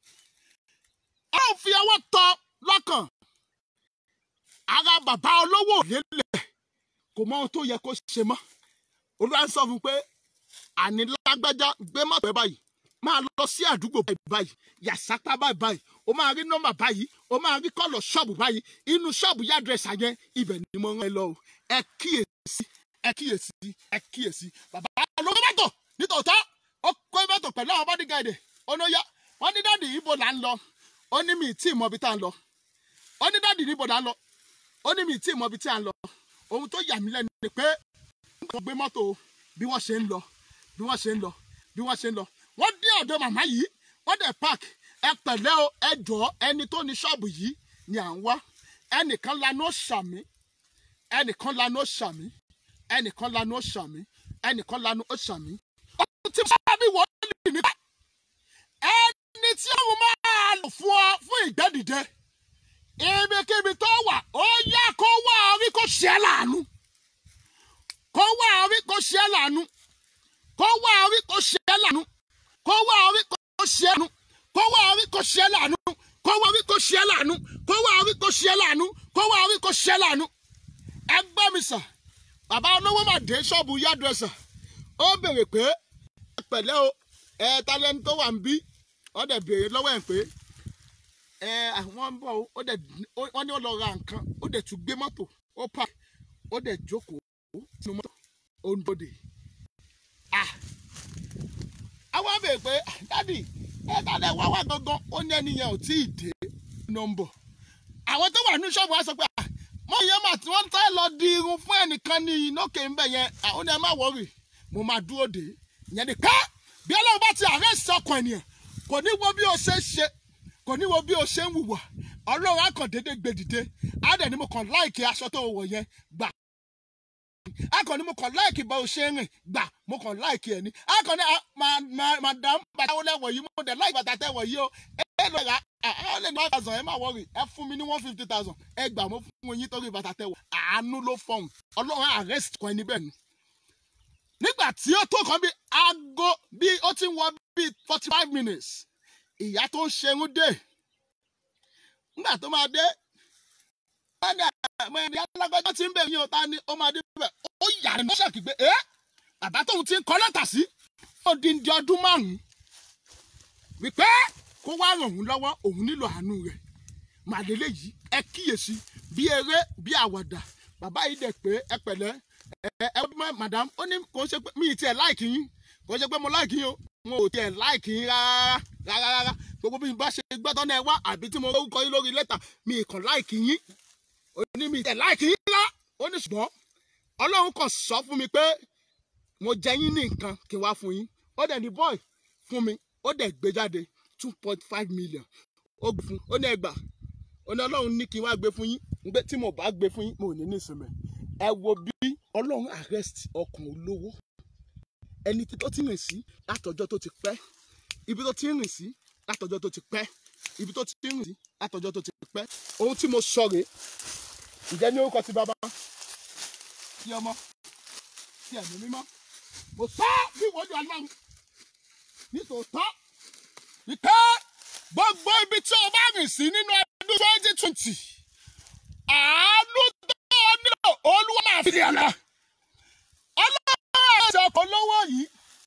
ó ń fi ọwọ́ tọ́ lọ́kàn ara bàbá olówó lélẹ̀ kò mọ ohun tó yẹ kó ṣe mọ́ olúwa ń sọ fún un pé àní lágbájá gbé mọ́tò ẹ báyìí máa lọ sí àdúgbò báyìí báyìí yàsápá báyìí báyìí o máa rí nọ́mbà báyìí o máa rí kọ́lọ̀ ṣọ́ọ̀bù báyìí inú ṣọ́ọ̀bù yá àdírẹ́sì yẹn ibẹ̀ ni mo rán ẹ lọ o ẹ kíyèsí ẹ kíyèsí ẹ kíyèsí bàbá olówó mọ́tò nítòótọ́ ó kó mọ́tò pẹ̀lú àwọn bọ́dígáàdì onóyá wọ́n ní dáàdì ibo là ń lọ ó ní mi tí ì mọ ibi tá à ń lọ ó ní dáàdì ibo là ń lọ ó ní mi tí ì mọ ibi tí à ń lọ ohun tó yà mí lẹ́nu ni pé wọ́n gbé mọ́tò bí wọ́n ṣe ń lọ bí wọ́n ṣe ń lọ bí wọ́n ṣe ń lọ wọ́n dé ọ̀dọ̀ màmá yìí wọ́n dẹ̀ park ẹ pẹ̀lẹ́ o ẹ jọ̀ọ́ ẹni tó ní ṣọ́ọ̀bù yìí ni à ń wá ẹnìkan lanu ó ṣàmì ẹnìkan lanu ó ṣàmì ẹnìkan lanu ó ṣàmì ẹnìkan lanu ó ṣàmì. ohun tí sábà bí wọ́n lè ní. ẹni tí òun máa lò fún ọ fún ìgbẹ́dìde ibikíbi tó wà ó yá kó wá orí kó ṣe é láàánú kó wá orí kó ṣe é láàánú kó wá orí kó ṣe é láàánú kó wá orí kó ṣe é láàánú kó wá orí kó ṣe é láàánú kó wá orí kó ṣe é láàánú kó wá orí kó ṣe é láàánú kó wá orí kó ṣe é láàánú. ẹ gbọ́ mi sà bàbá olówó mà dé ṣọ́ọ̀bù yádùẹ́sà ó béèrè pé ẹ pẹ̀lẹ́ o ẹ ta lẹni tó wà ń bí ó dẹ̀ béèrè lọ́wọ́ ẹ̀ pé ẹ àwọn ń bọ̀ ó dẹ̀ wọ́n ní ó lọ ra nǹkan ó dẹ̀ tún gbé mọ́tò ó pa ó dẹ̀ jókòó sínú mọ́tò ó ń dòde. àwọn béèrè pé dádì ẹ tàdé wá wá gangan ó ní ẹni yẹn ò tí ì dé nọ́mbọ̀ àwọn tó wà ní ṣọ́ọ̀bù wa sọ pé mọ ìyẹn mà tí wọ́n tẹ́ lọ di irun fún ẹnìkan ní inókè ń bẹ̀ yẹn àwọn ẹ má wọ̀rì mo máa dúró dé ìyẹn ni ká bí ọlọ́run bá ti àárẹ̀ sọkàn ènìyàn kò ní wo bí o ṣe ń ṣe kò ní wo bí o ṣe ń wùwà ọlọ́run á kàn déédéé gbé dìde á dẹ̀ ní mo kàn láìkè aṣọ tó wọ̀ yẹn gbà akọni mo kàn láìkì bá o ṣe rìn gbà mo kàn láìkì ẹ ní akọni ah, ma- ma- madam bàtà wọlé wọ̀ yìí mo dẹ̀ láì bàtà tẹ̀ wọ̀ yìí o ẹ ẹ lọ rà ẹ ẹ lè ní one thousand ẹ má wọrí ẹ fún mi ní one fifty thousand ẹ gbà mo fún yín torí bàtà tẹ̀ wọ̀ àánú ló fọhùn ọlọ́run arrest kan ẹni bẹ́ẹ̀ ni nígbà tí ó tó kan bí aago bí ó ti ń wọ bí forty five minutes ìyá tó ń ṣerun dé nígbà tó máa dé padà mẹ́rin alágbájá tí ń bẹ̀ yín o ta ni ó máa dé bẹ̀ ó yà ní ṣàkì pé ẹ́ bàbá tóun ti ń kọ́ lẹ́tà sí ó di di ọdún márùn-ún wípé kó wá ràn òun lọ́wọ́ òun nílò àánú rẹ̀ màdélé yìí ẹ kíyèsí bí eré bí àwàdà bàbá yìí dẹ̀ pé ẹ pẹ̀lẹ́ ẹ ẹ mọ madam ó ní kò ń ṣe pé mi ì tiẹ̀ láìkì yín kò ń ṣe pé mo láìkì yín o mo ò tiẹ̀ láìkì yín rárá rárá rárá gbogbo bí n bá ṣe gbọ́dọ̀ náà wá àbí tí mo kọ yín lórí lẹ́tà mi ì kàn láìkì yín ó ní mi ì tiẹ̀ láìkì yín rárá ó ní ṣùgbọ́n ọlọ́run kàn sọ fún mi pé mo jẹ yín ní nǹkan kí n wá fún yín ó dẹ̀ ní boy fún mi ó dẹ̀ gbé jáde two point five million ó gbé fún ó ní ẹgbàá ó ní ọlọ́run ní kí n wá gbé fún yín gbé tí mo bá gbé fún yín mo ò ní ní ìsinmi ẹ wo bí ọlọ́run arrest ọkàn olówó ẹni tó ti rìn sí látọjọ́ tó ti pẹ́ ibi tó ti rìn sí látọjọ́ tó ti pẹ́ ibi tó ti rìn sí látọjọ́ tó ti pẹ́ ohun tí mo sọ rèé ǹjẹ́ ní orúkọ ti bàbá tí ọmọ tí ẹ̀mí mímọ́ mo sọ bí ìwọ́jú ọlọ́run nítòótọ́ wípé gbogbo ibi tí o bá rìn sí nínú ọdún twenty twenty àánú tó o nílò olúwa máa fi ọ̀nà ọlọ́run àti ọkọ̀ olówó yìí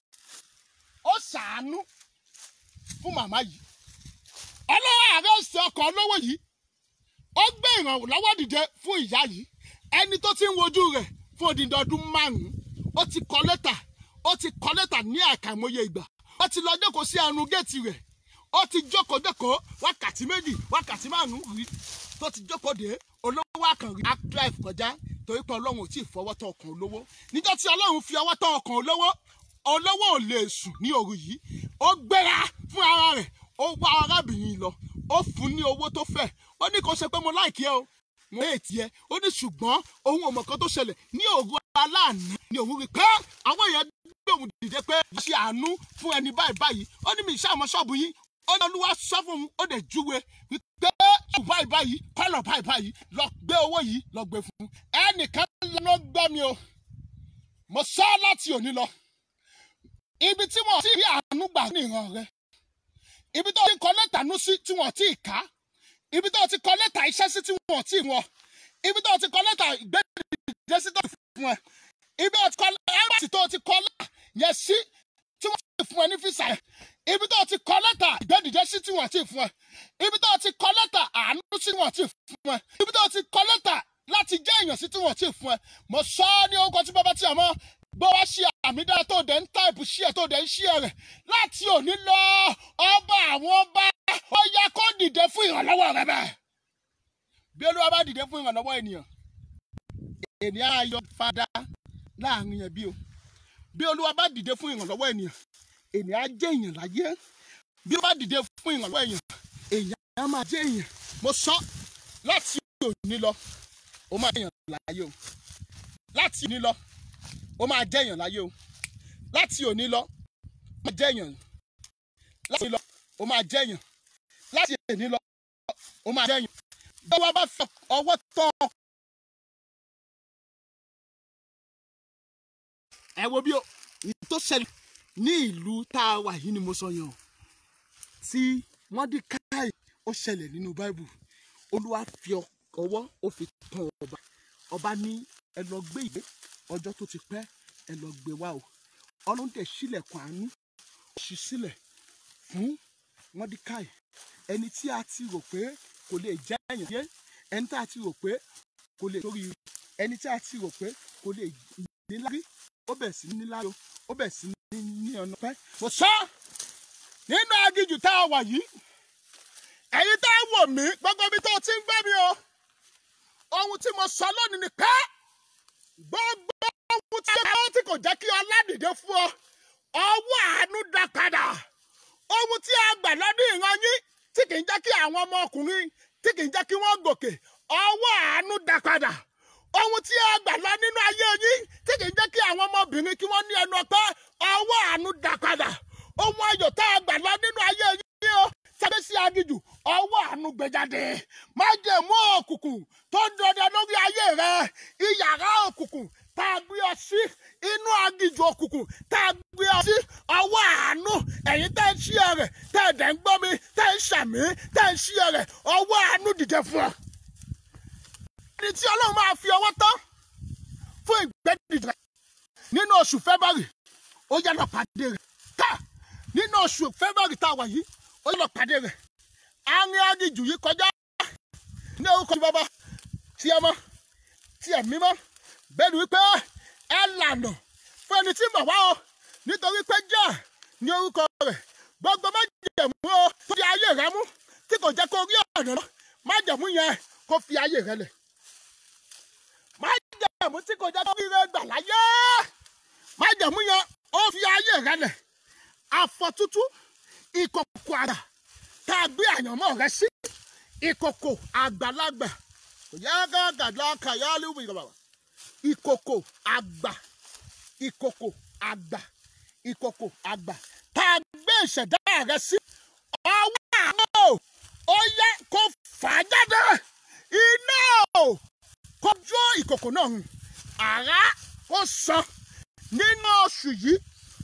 ó ṣàánú fún màmá yìí ọlọ́run àrẹ́sì ọkọ̀ olówó yìí ó gbé ìrànlọ́wọ́ dìde fún ìyá yìí ẹni tó ti ń wojú rẹ̀ fún odindi ọdún márùn-ún ó ti kọ lẹ́tà ó ti kọ lẹ́tà ní àkàìmọye ìgbà ó ti lọ jókòó sí ẹnu géètì rẹ̀ ó ti jókòó jókòó wákàtí méjì wákàtí márùn-ún rí tó ti jókòó dé olówó àkànrí drive kọjá torí pé ọlọ́run ò tí ì fọwọ́ tọ́ ọkàn olówó níjọ́ tí ọlọ́run fi ọwọ́ tọ́ ọkàn olówó olówó ò lè sùn ní òru yìí ó gbéra fún ara rẹ̀ ó wá arábìnrin lọ ó fún ní owó tó fẹ́ ó ní kó ṣe pé mo láìkí ẹ o mo lè tiẹ̀ ó ní ṣùgbọ́n òun ò mọ̀ kan tó ṣẹlẹ̀ ní òru aláàánú ni òun rí pé àwọn èèyàn gbé òun dìde pé ṣe àánú fún ẹni báyìí báyìí ó ní mi ìṣàmọ́ ṣọ́ọ̀bù yín ó ní olúwa sọ fún un ó dẹ̀ júwe wípé ṣọ́ọ̀bù báyìí báyìí kọ́lọ̀ báyìí báyìí lọ gbé owó yìí lọ gbé fún un ẹnìkan ló gbọ́ mi o mo sọ láti òní lọ ibi tí wọn ti rí àánú gbà ní ìran rẹ ibi tó ti kọ lẹ́tà nú sí tí wọn ti kà á ibi tó ti kọ lẹ́tà iṣẹ́ sí tí wọn ti wọn ibi tó ti kọ lẹ́tà ìgbẹ́dìde sí tó ti fún ẹ ibi tó ti kọ ẹ́mbàsì tó ti kọ lẹ́tà yẹn sí tí wọ́n ti fún ẹ ní físà ẹ̀ ibi tó ti kọ lẹ́tà ìgbẹ́dìde sí tí wọ́n ti fún ẹ ibi tó ti kọ lẹ́tà àánú sí tí wọ́n ti fún ẹ ibi tó ti kọ lẹ́tà láti jẹ́ èèyàn sí tí wọ́n ti fún ẹ mo sọ ọ́ ní orúkọ tí bàbá tí a mọ́ bó wá ṣe àmì dára tó dẹ̀ ń táìpù ṣí ẹ̀ tó dẹ̀ ń ṣí ẹ̀ rẹ̀ láti òní lọ ọba àwọn ọba ó yẹ kó dìde fún ìrànlọ́wọ́ rẹ bẹ́ẹ̀ bí olúwa bá dìde fún ìrànlọ́wọ́ ènìyàn ènìyàn á yọ fada láàrin ẹbí o bí olúwa bá dìde fún ìrànlọ́wọ́ ènìyàn ènìyàn á jẹ́ èèyàn láyé bí ó bá dìde fún ìrànlọ́wọ́ èèyàn èèyàn á máa jẹ́ èèyàn mo sọ láti òní lọ ó máa jẹ́ èèyàn láyé o láti òní lọ ó máa jẹ́ èèyàn láyé o láti òní lọ ó máa jẹ́ èèyàn láti òní lọ ó máa jẹ́ èèyàn láti òní lọ ó máa jẹ́ èèyàn bí wọ́n bá fi ọwọ́ tán ẹ wo bí o èyí tó ṣẹlẹ̀ ní ìlú tá a wà yìí ni mo sọ yẹn o tí Mọ́díkáì ó ṣẹlẹ̀ nínú báìbù olúwa fi ọwọ́ ó fi tàn ọba ọba ní ẹ lọ gbé ìwé ọjọ́ tó ti pẹ́ ẹ lọ gbé wá o ọlọ́run tẹ̀ sílẹ̀kùn àánú ó ṣí sílẹ̀ fún Mọ́díkáì ẹni tí a ti rò pé kò lè jẹ́ èèyàn yé ẹni tí a ti rò pé kò lè torí ẹni tí a ti rò pé kò lè níláárí ó bẹ̀ sí níláárí o ó bẹ̀ sí ní ní ọ̀nà pẹ́. mo sọ nínú aginjù tá a wà yìí ẹ̀yin tá a wò mí gbogbo ibi tó o ti ń gbé mi o ohun tí mo sọ lónìí ni pé gbogbo ohun tí ó tí kò jẹ́ kí ọlá dìde fún ọ ọwọ́ àánú dá padà ohun tí a gbà lọ́dún ìran yín tí kì í jẹ́ kí àwọn ọmọkùnrin tí kì í jẹ́ kí wọ́n gòkè ọwọ́ àánú dá padà ohun tí a gbà lọ nínú ayé yín tí kì í jẹ́ kí àwọn ọmọbìnrin kí wọ́n ní ẹnu ọpẹ́ ọwọ́ àánú dá padà ohun ayọ̀ tá a gbà lọ nínú ayé yín o tàbí sí agijù ọwọ́ àánú gbẹjáde má jẹ́ mú òkùnkùn tó ń dọdẹ lórí ayé rẹ ìyàrá òkùnkùn tá a gbé ọ sí inú agijù òkùnkùn tá a gbé ọ sí ọwọ́ àánú ẹ̀yin tẹ́ ń ṣí ẹ rẹ̀ tẹ́ ẹ̀ dẹ̀ ń gbọ́ mi tẹ́ ń ṣàmì tẹ́ ń ṣí ẹ rẹ̀ ọwọ́ àánú dìde fún ọ ẹni tí ọlọ́run máa fi ọwọ́ tán fún ìgbẹ́dìde rẹ̀ nínú oṣù february ó yá lọ pàdé rẹ̀ ká nínú oṣù february tá a wà yìí ó yá lọ pàdé rẹ̀ àárín agijù yìí kọjá ní orúkọ bàbá tí ẹ mọ tí ẹ mímọ́ bẹ́ẹ̀ ni wípé ẹ lànà fún ẹni tí mọ̀ wá o nítorí pé jẹ́ ní orúkọ rẹ̀ gbogbo májẹ̀mú o tó di ayé rẹ mú tí kò jẹ́ kó rí ọ̀nà lọ májẹ̀mú yẹn kó fi ayé rẹ lẹ̀ májẹ̀mú tí kò jẹ́ kó rí rẹ gbà láyé májẹ̀mú yẹn ó fi ayé rẹ lẹ̀ àfọ̀tútù ìkòkò àgbà tá a gbé àyànmọ́ rẹ sí ìkòkò àgbàlagbà kò yá gàgàdà kàyálù ìgbà ìkòkò àgbà ìkòkò àgbà ìkòkò àgbà tá a gbé ìṣẹ̀dá rẹ sí ọwọ́ àánú ó yẹ kó fà á jáde iná o kó jó ìkòkò náà hùn àrá ó sàn nínú oṣù yìí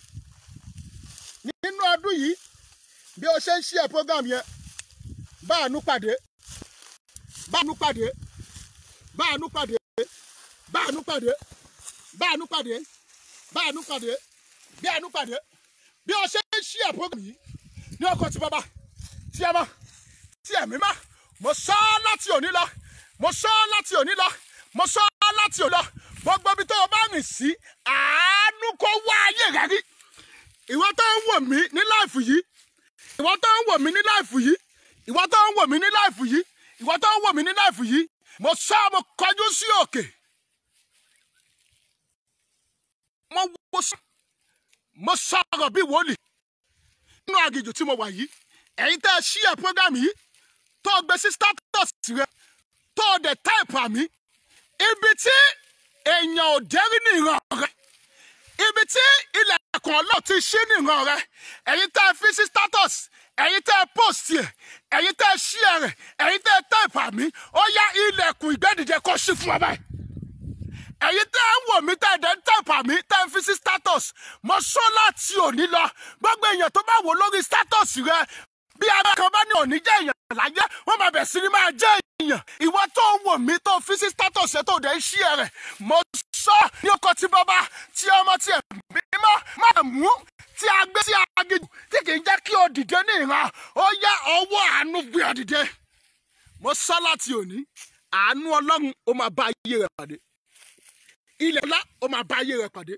nínú ọdún yìí bí o ṣe ń ṣí ẹ program yẹn báànú pàdé báànú pàdé báànú pàdé báànú pàdé báànú pàdé báànú pàdé báànú pàdé bí o ṣe ń ṣí ẹ program yìí ní ọkọ tí bàbá tí ẹ bá tí ẹ̀mí má mo sọ ọ́ láti òní lọ mo sọ ọ́ láti òní lọ mo sọ ọ́ láti òní lọ gbogbo ibi tó o bá rìn sí àánú kó wá ayé rẹ rí ìwọ tó ń wò mí ní láìfù yìí ìwọ tó ń wò mí ní láìfù yìí ìwọ tó ń wò mí ní láìfù yìí ìwọ tó ń wò mí ní láìfù yìí mo sọ mo kọjú sí òkè mo wo sọ mo sọ̀rọ̀ bí wòlíì nínú àgìjù tí mo wà yìí ẹ̀yin tẹ́ ẹ ṣí ẹ̀ program yìí tó o gbé sí status rẹ tó o dẹ̀ type àmì ibi tí èèyàn ò dẹ́rí ní ìran rẹ ibi tí ilẹ̀kùn ọlọ́ọ̀ ti ṣí ní ìran rẹ ẹ̀yin tẹ́ ẹ fi sí status ẹ̀yin tẹ́ ẹ post ẹ̀ ẹ̀yin tẹ́ ẹ share rẹ̀ ẹ̀yin tẹ́ ẹ type àmì ó yá ilẹ̀kùn ìgbẹ́dìde kó ṣí fún ọ báyìí ẹ̀yin tẹ́ ẹ ń wò mí tẹ́ ẹ dẹ́ ń type àmì tẹ́ ẹ fi sí status mo sọ láti òní lọ gbogbo èèyàn tó bá wò lórí status rẹ bí ara kan bá ní òní jẹ́ èèyàn láyé wọ́n máa bẹ̀ sí ni máa jẹ́ èèyàn ìwọ tó ń wò mí tó fi sí status ẹ tó dẹ̀ ń share rẹ̀ mo sọ ní ọkọ̀ tí bàbá tí ọmọ tí ẹ̀ mímọ́ máa mú tí a gbé sí agídù tí kì í jẹ́ kí o dìde ní ìran ó yá ọwọ́ àánú gbé ọ dìde mo sọ láti òní àánú ọlọ́run ó máa bá ayé rẹ pàdé ilẹ̀ ńlá ó máa bá ayé rẹ pàdé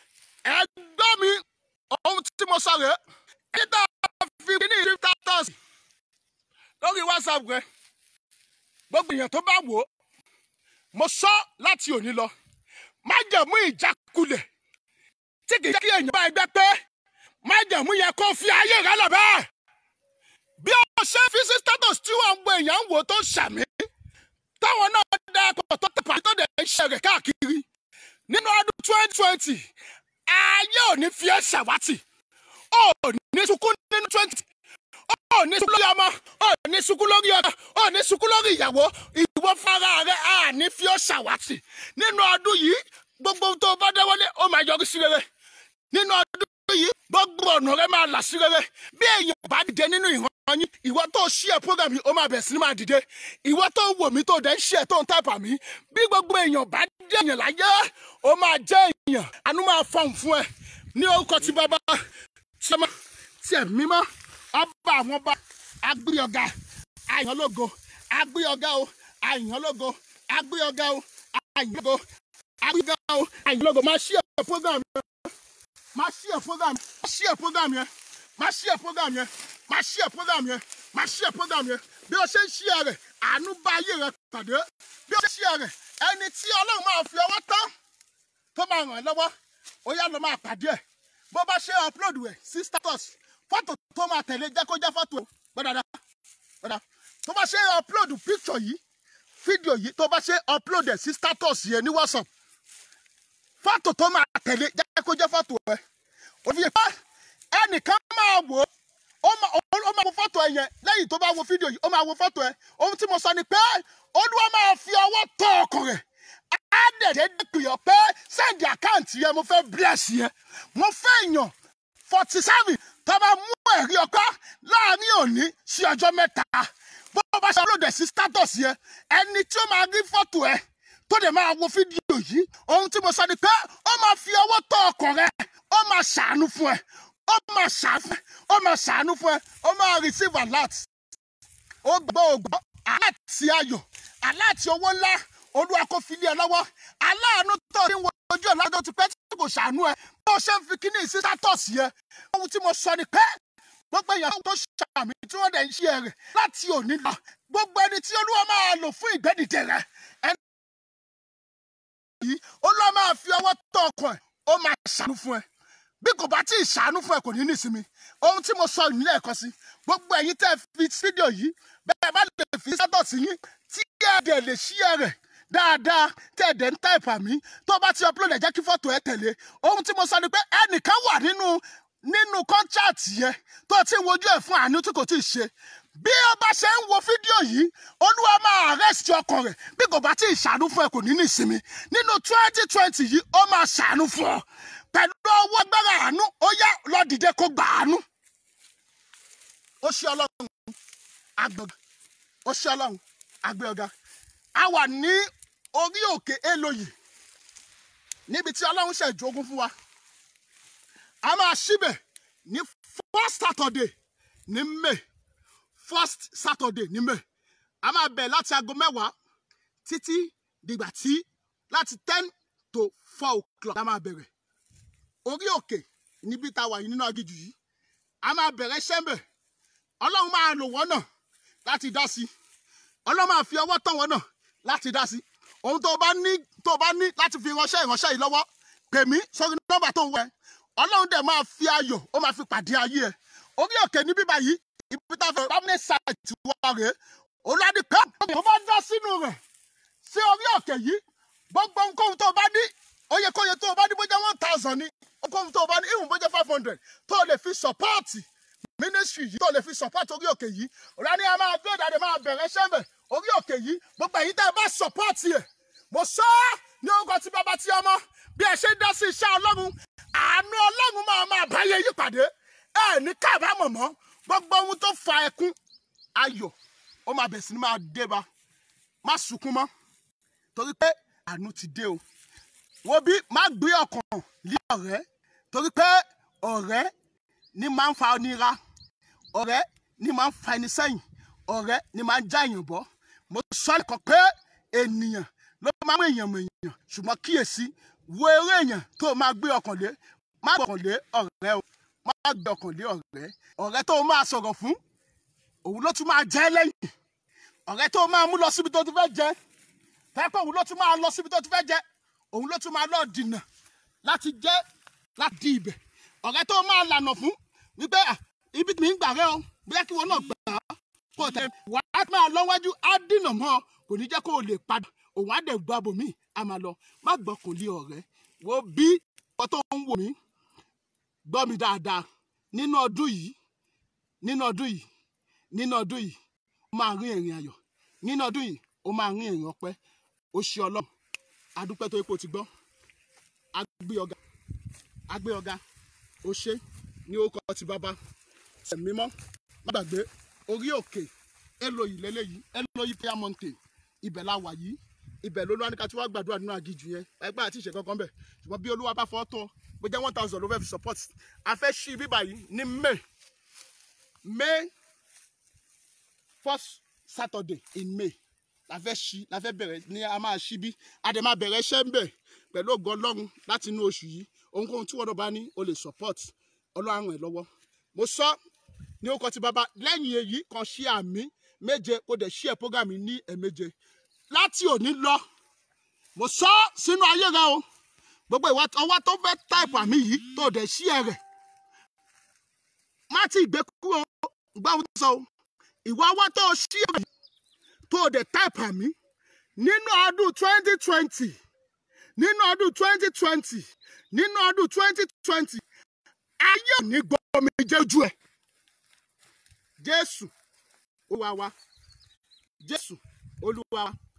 ẹgbẹ́ mi ohun tí mo sọ rẹ̀ ẹ́ tá a fi ní ìrí status lórí whatsapp rẹ gbogbo èèyàn tó bá wò ó mo sọ láti òní lọ má jẹ̀mú ìjákulẹ̀ tí kì í jẹ́ kí èèyàn bá ẹgbẹ́ pé má jẹ̀mú yẹn kó fi ayé rẹ lọ bẹ́ẹ̀ bí o ṣe fi sí status tí wọ́n ń gbọ́ èèyàn ń wò tó ń ṣàmì táwọn náà dá ẹ̀kọ́ tó tẹ̀pá tó dẹ̀ ń ṣe rẹ̀ káàkiri nínú ọdún twenty twenty ayé ò ní fi ẹ́ ṣàwátì ó ní sunkún nínú twenty ó ní sunkún lórí ọmọ ó ní sunkún lórí ọmọ ó ní sunkún lórí ìyàwó ìwọ fara rẹ á ní fi ọ́ ṣàwátì nínú ọdún yìí gbogbo tó o bá dáwọ́lé ó máa yọrí sí rere nínú ọdún yìí gbogbo ọ̀nà rẹ máa là sí rere bí èèyàn bá dìde nínú ìran yín ìwọ tó ṣí ẹ program yìí ó máa bẹ̀rẹ̀ sí ní máa dìde ìwọ tó ń wò mí tó dẹ̀ ń ṣí ẹ tó ń tàpá mi bí gbogbo èèyàn bá dé èèyàn láyé ó máa jẹ́ èèyàn àánú máa fọhùn fún ẹ ní orúkọ tí bàbá tí ọmọ tí ẹ mímọ́ ọba àwọn ọba agbéyọ̀gá àyànlógo agbéyọ̀gá o àyànlógo agbéyọ̀gá o àyànlógo agbéyọ̀gá o àyànlógo máa ṣí ẹ program yẹn máa ṣí ẹ program máa ṣí ẹ program yẹn máa ṣí ẹ program yẹn máa ṣí ẹ program yẹn máa ṣí ẹ program yẹn bí o ṣe ń ṣí ẹ rẹ àánú bá ayé rẹ pàdé bí o ṣe ń ṣí ẹ rẹ ẹni tí ọlọ́run máa fi ọwọ́ tán tó máa ràn ẹ́ lọ́wọ́ ó yá lọ máa pàdé ẹ̀ bó bá ṣe upload rẹ̀ sí status fọ́tò tó máa tẹ̀lé jẹ́ kó jẹ́ fọ́tò gbọ́dọ̀dá gbọ́dọ̀ tó bá ṣe upload picture yìí fídíò yìí tó bá ṣe upload ẹ̀ sí status yẹn ní whatsapp fọ́tò tó máa tẹ̀lé jẹ́ kó jẹ́ fọ́tò ẹ̀ òfin yẹn ẹnìkan máa wò ó ó máa ó máa wo fọ́tò ẹ̀ yẹn lẹ́yìn tó bá wo fídíò yìí ó máa wo fọ́tò ẹ̀ ohun tí mo sọ ni pé olúwa máa fi ọwọ́ tọ ọkàn rẹ̀ á dẹ̀dẹ̀ dẹ́pìyàn pé sẹ́ndì àkáǹtì yẹn mo fẹ́ bless yẹn mo fẹ́ yàn forty seven tó bá mú ẹ̀rí ọkọ láàrin òní sí ọjọ́ mẹ́ta bó bá ṣe upload ẹ̀ sí status yẹn ẹni tí ó máa rí fọ́tò ẹ̀ tó dẹ̀ máa wo fídíò yìí ohun tí mo sọ ni pé ó máa fi ọwọ́ tọ ọkàn rẹ̀ ó máa ṣàánú fún ẹ ó máa ṣàánú ó máa ṣàánú fún ẹ ó máa receive alert ó gbọ́ ògbọ́ aláàtì ayọ̀ aláàtì owó ńlá olúwa kò fi lé ẹ lọ́wọ́ aláàánú tó ní ojú ẹ̀ lọ́dọ̀ ti pẹ́ tí kò ṣàánú ẹ bó ṣe ń fi kíní sí status yẹn ohun tí mo sọ ni pé gbogbo èèyàn tó ṣàmì tí wọ́n dẹ̀ ń ṣe rẹ̀ láti òní lọ gbogbo ẹni tí olúwa máa lò fún ìgbẹ́dìde rẹ̀ ẹni yìí olúwa máa fi ọwọ́ tọ́ ọkàn ẹ̀ ó máa ṣàánú fún ẹ bí kò bá tí ì ṣàánú fún ẹ kò ní nísinmi ohun tí mo sọ nílẹ̀ ẹ̀kọ́ sí gbogbo ẹ̀yin tẹ́ fi fídíò yìí bẹ́ẹ̀ bá lè fi sátọ̀sì yín tí ẹ dẹ̀ lè ṣí ẹ rẹ̀ dáadáa tẹ́ ẹ dẹ̀ ń táìpà mí tó bá ti upload ẹ̀ jẹ́ kí fọ́tò ẹ tẹ̀lé ohun tí mo sọ ni pé ẹnìkan wà nínú nínú kọ́ńtàtì yẹn tó ti ń wojú ẹ̀ fún àánú tí kò tí ì ṣe bí ó bá ṣe ń wo fídíò yìí olúwa máa arrest ọkàn rẹ̀ bí kò bá tí ì ṣàánú fún ẹ kò ní ní ìsinmi nínú twenty twenty yìí ó máa ṣàánú fún ọ pẹ̀lú ọwọ́ agbára àánú ó yá lọ dìde kó gbà àánú. ó ṣe ọlọ́run agbọ̀gà ó ṣe ọlọ́run agbẹ́ ọ̀gá a wà ní orí òkè èlòyè níbi tí ọlọ́run ṣe ìjogún fún wa a máa ṣíbẹ̀ ní first saturday ní may first saturday ní may a máa bẹ̀ láti aago mẹ́wàá títí dìgbà tí láti ten to four o'clock la máa bẹ̀rẹ̀ orí òkè níbi tá a wà yìí nínú agijù yìí a máa bẹ̀rẹ̀ ṣẹ́ńbẹ̀ ọlọ́run máa lò wọ́n náà láti dá sí ọlọ́run máa fi ọwọ́ tán wọ́n náà láti dá sí ohun tó bá ní tó bá ní láti fi ránṣẹ́ ìránṣẹ́ yìí lọ́wọ́ pè mí sórí nọ́mbà tó ń wẹ̀ ọlọ́run dẹ̀ máa fi ayọ̀ ó máa fi pàdé ayé ẹ̀ orí òkè ní bíbá yìí ibi tá a fẹ́ permanent site wa rèé olùwádìí kan ó bá dá sínú rẹ̀ sí orí òkè yìí gbogbo nǹkan tó bá ní oyekóye tó bá ní bó jẹ́ one thousand ní nǹkan tó bá ní ìwọ̀n bó jẹ́ five hundred tó lè fi sọ́pọ́ọ̀tì ministry yìí tó lè fi support orí òkè yìí ọ̀rẹ́ni a máa gbé ìdáde máa bẹ̀rẹ̀ sẹ́mbẹ̀ orí òkè yìí gbogbo èyí tẹ́ ẹ bá support yẹ mo sọ ọ́ ní orúkọ tí bàbá tí ọmọ bí ẹ ṣe ń dá sí iṣẹ́ ọlọ́run àánú ọlọ́run máa máa báyé yí pàdé ẹ ní kábàámọ̀ mọ́ gbogbo ohun tó fa ẹkún ayọ̀ ó máa bẹ̀ sí ni máa dé ba má sunkún mọ́ torí pé àánú ti dé o wo bí má gbé ọkàn lé ọ̀rẹ́ torí pé ọ̀rẹ́ ni máa ń fa onira ọ̀rẹ́ ni máa ń fa ẹni sẹ́yìn ọ̀rẹ́ ni máa ń já èèyàn bọ́ mo sọ nìkan pé ènìyàn ló máa ń mú èèyàn mọ èèyàn ṣùgbọ́n kíyèsí wo eré èèyàn tó máa gbé ọkàn lé má gbé ọkàn lé ọ̀rẹ́ o má gbé ọkàn lé ọ̀rẹ́ ọ̀rẹ́ tó máa sọ̀rọ̀ fún òun ló tún máa jẹ́ lẹ́yìn ọ̀rẹ́ tó máa mú lọ síbi tó ti fẹ́ jẹ́ pẹ́pẹ́ òun ló tún máa lọ síbi tó ti fẹ́ jẹ́ òun ló tún máa lọ dìnà láti jẹ́ láti di ibẹ̀ ọ̀rẹ́ tó máa lànà fún wípé ibi mi ń gbà rẹ o bóyá kí wọn náà gbà á kó tẹ wà á máa lọ́wájú á dìnà mọ́ ọ kò ní jẹ́ kó o lè padà òun á dẹ̀ gba bòmí á máa lọ má gbọ́kàn lé ọ̀rẹ́ wo bí ọ tó ń wò mí gbọ́ mi dáadáa nínú ọdún yìí nínú ọdún yìí nínú ọdún yìí ó máa rí ìrìn ayọ̀ nínú ọdún yìí ó máa rí ìrìn ọpẹ́ ó ṣe ọlọ́run adúpẹ́ tó ipò ti gbọ́ agbé ọ̀gá agbé ọ̀gá ó ṣe ní orúkọ ti bàbá ṣe mímọ́ má gbàgbé orí òkè Élòyì lélẹ́yìí Élòyì prayer mountain ibẹ̀ la wà yìí ibẹ̀ ló lọ́wọ́ ní ká tí wọ́n gbàdúrà nínú àgìjù yẹn ẹgbẹ́ àti ìṣe kankan bẹ̀ ṣùgbọ́n bí olúwa bá fọ́ tọ́ bó jẹ́ one thousand ló fẹ́ fi support a fẹ́ ṣí bíbà yìí ní May May first Saturday in May la fẹ́ ṣí la fẹ́ bẹ̀rẹ̀ ní a máa ṣí bí a dẹ̀ máa bẹ̀rẹ̀ iṣẹ́ ń bẹ̀ pẹ̀lú ògo ọlọ́run láti inú oṣù yìí ohunkóhun tí wọ́n náà bá ní o lè support ọlọ́run ràn ẹ́ lọ́wọ́ mo sọ ní orúkọ ti bàbá lẹ́yìn èyí kan ṣí àmì méje kó dẹ̀ ṣí ẹ̀ program yìí ní ẹ̀méje láti òní lọ mo sọ sínú ayé rẹ o gbogbo ìwà ọwọ́ tó fẹ́ táìpù àmì yìí tó dẹ̀ ṣí ẹ̀ rẹ̀ má ti gbé kúrò gbáwó sọ o ìwà ọwọ́ tó ṣí ẹ̀ rẹ̀ tó dẹ̀ táìpù àmì nínú ọdún twenty twenty nínú ọdún twenty twenty nínú ọdún twenty twenty ayé ò ní gbọ́ omi jẹ́jú ẹ̀ jésù olúwa wa jésù olúwa wa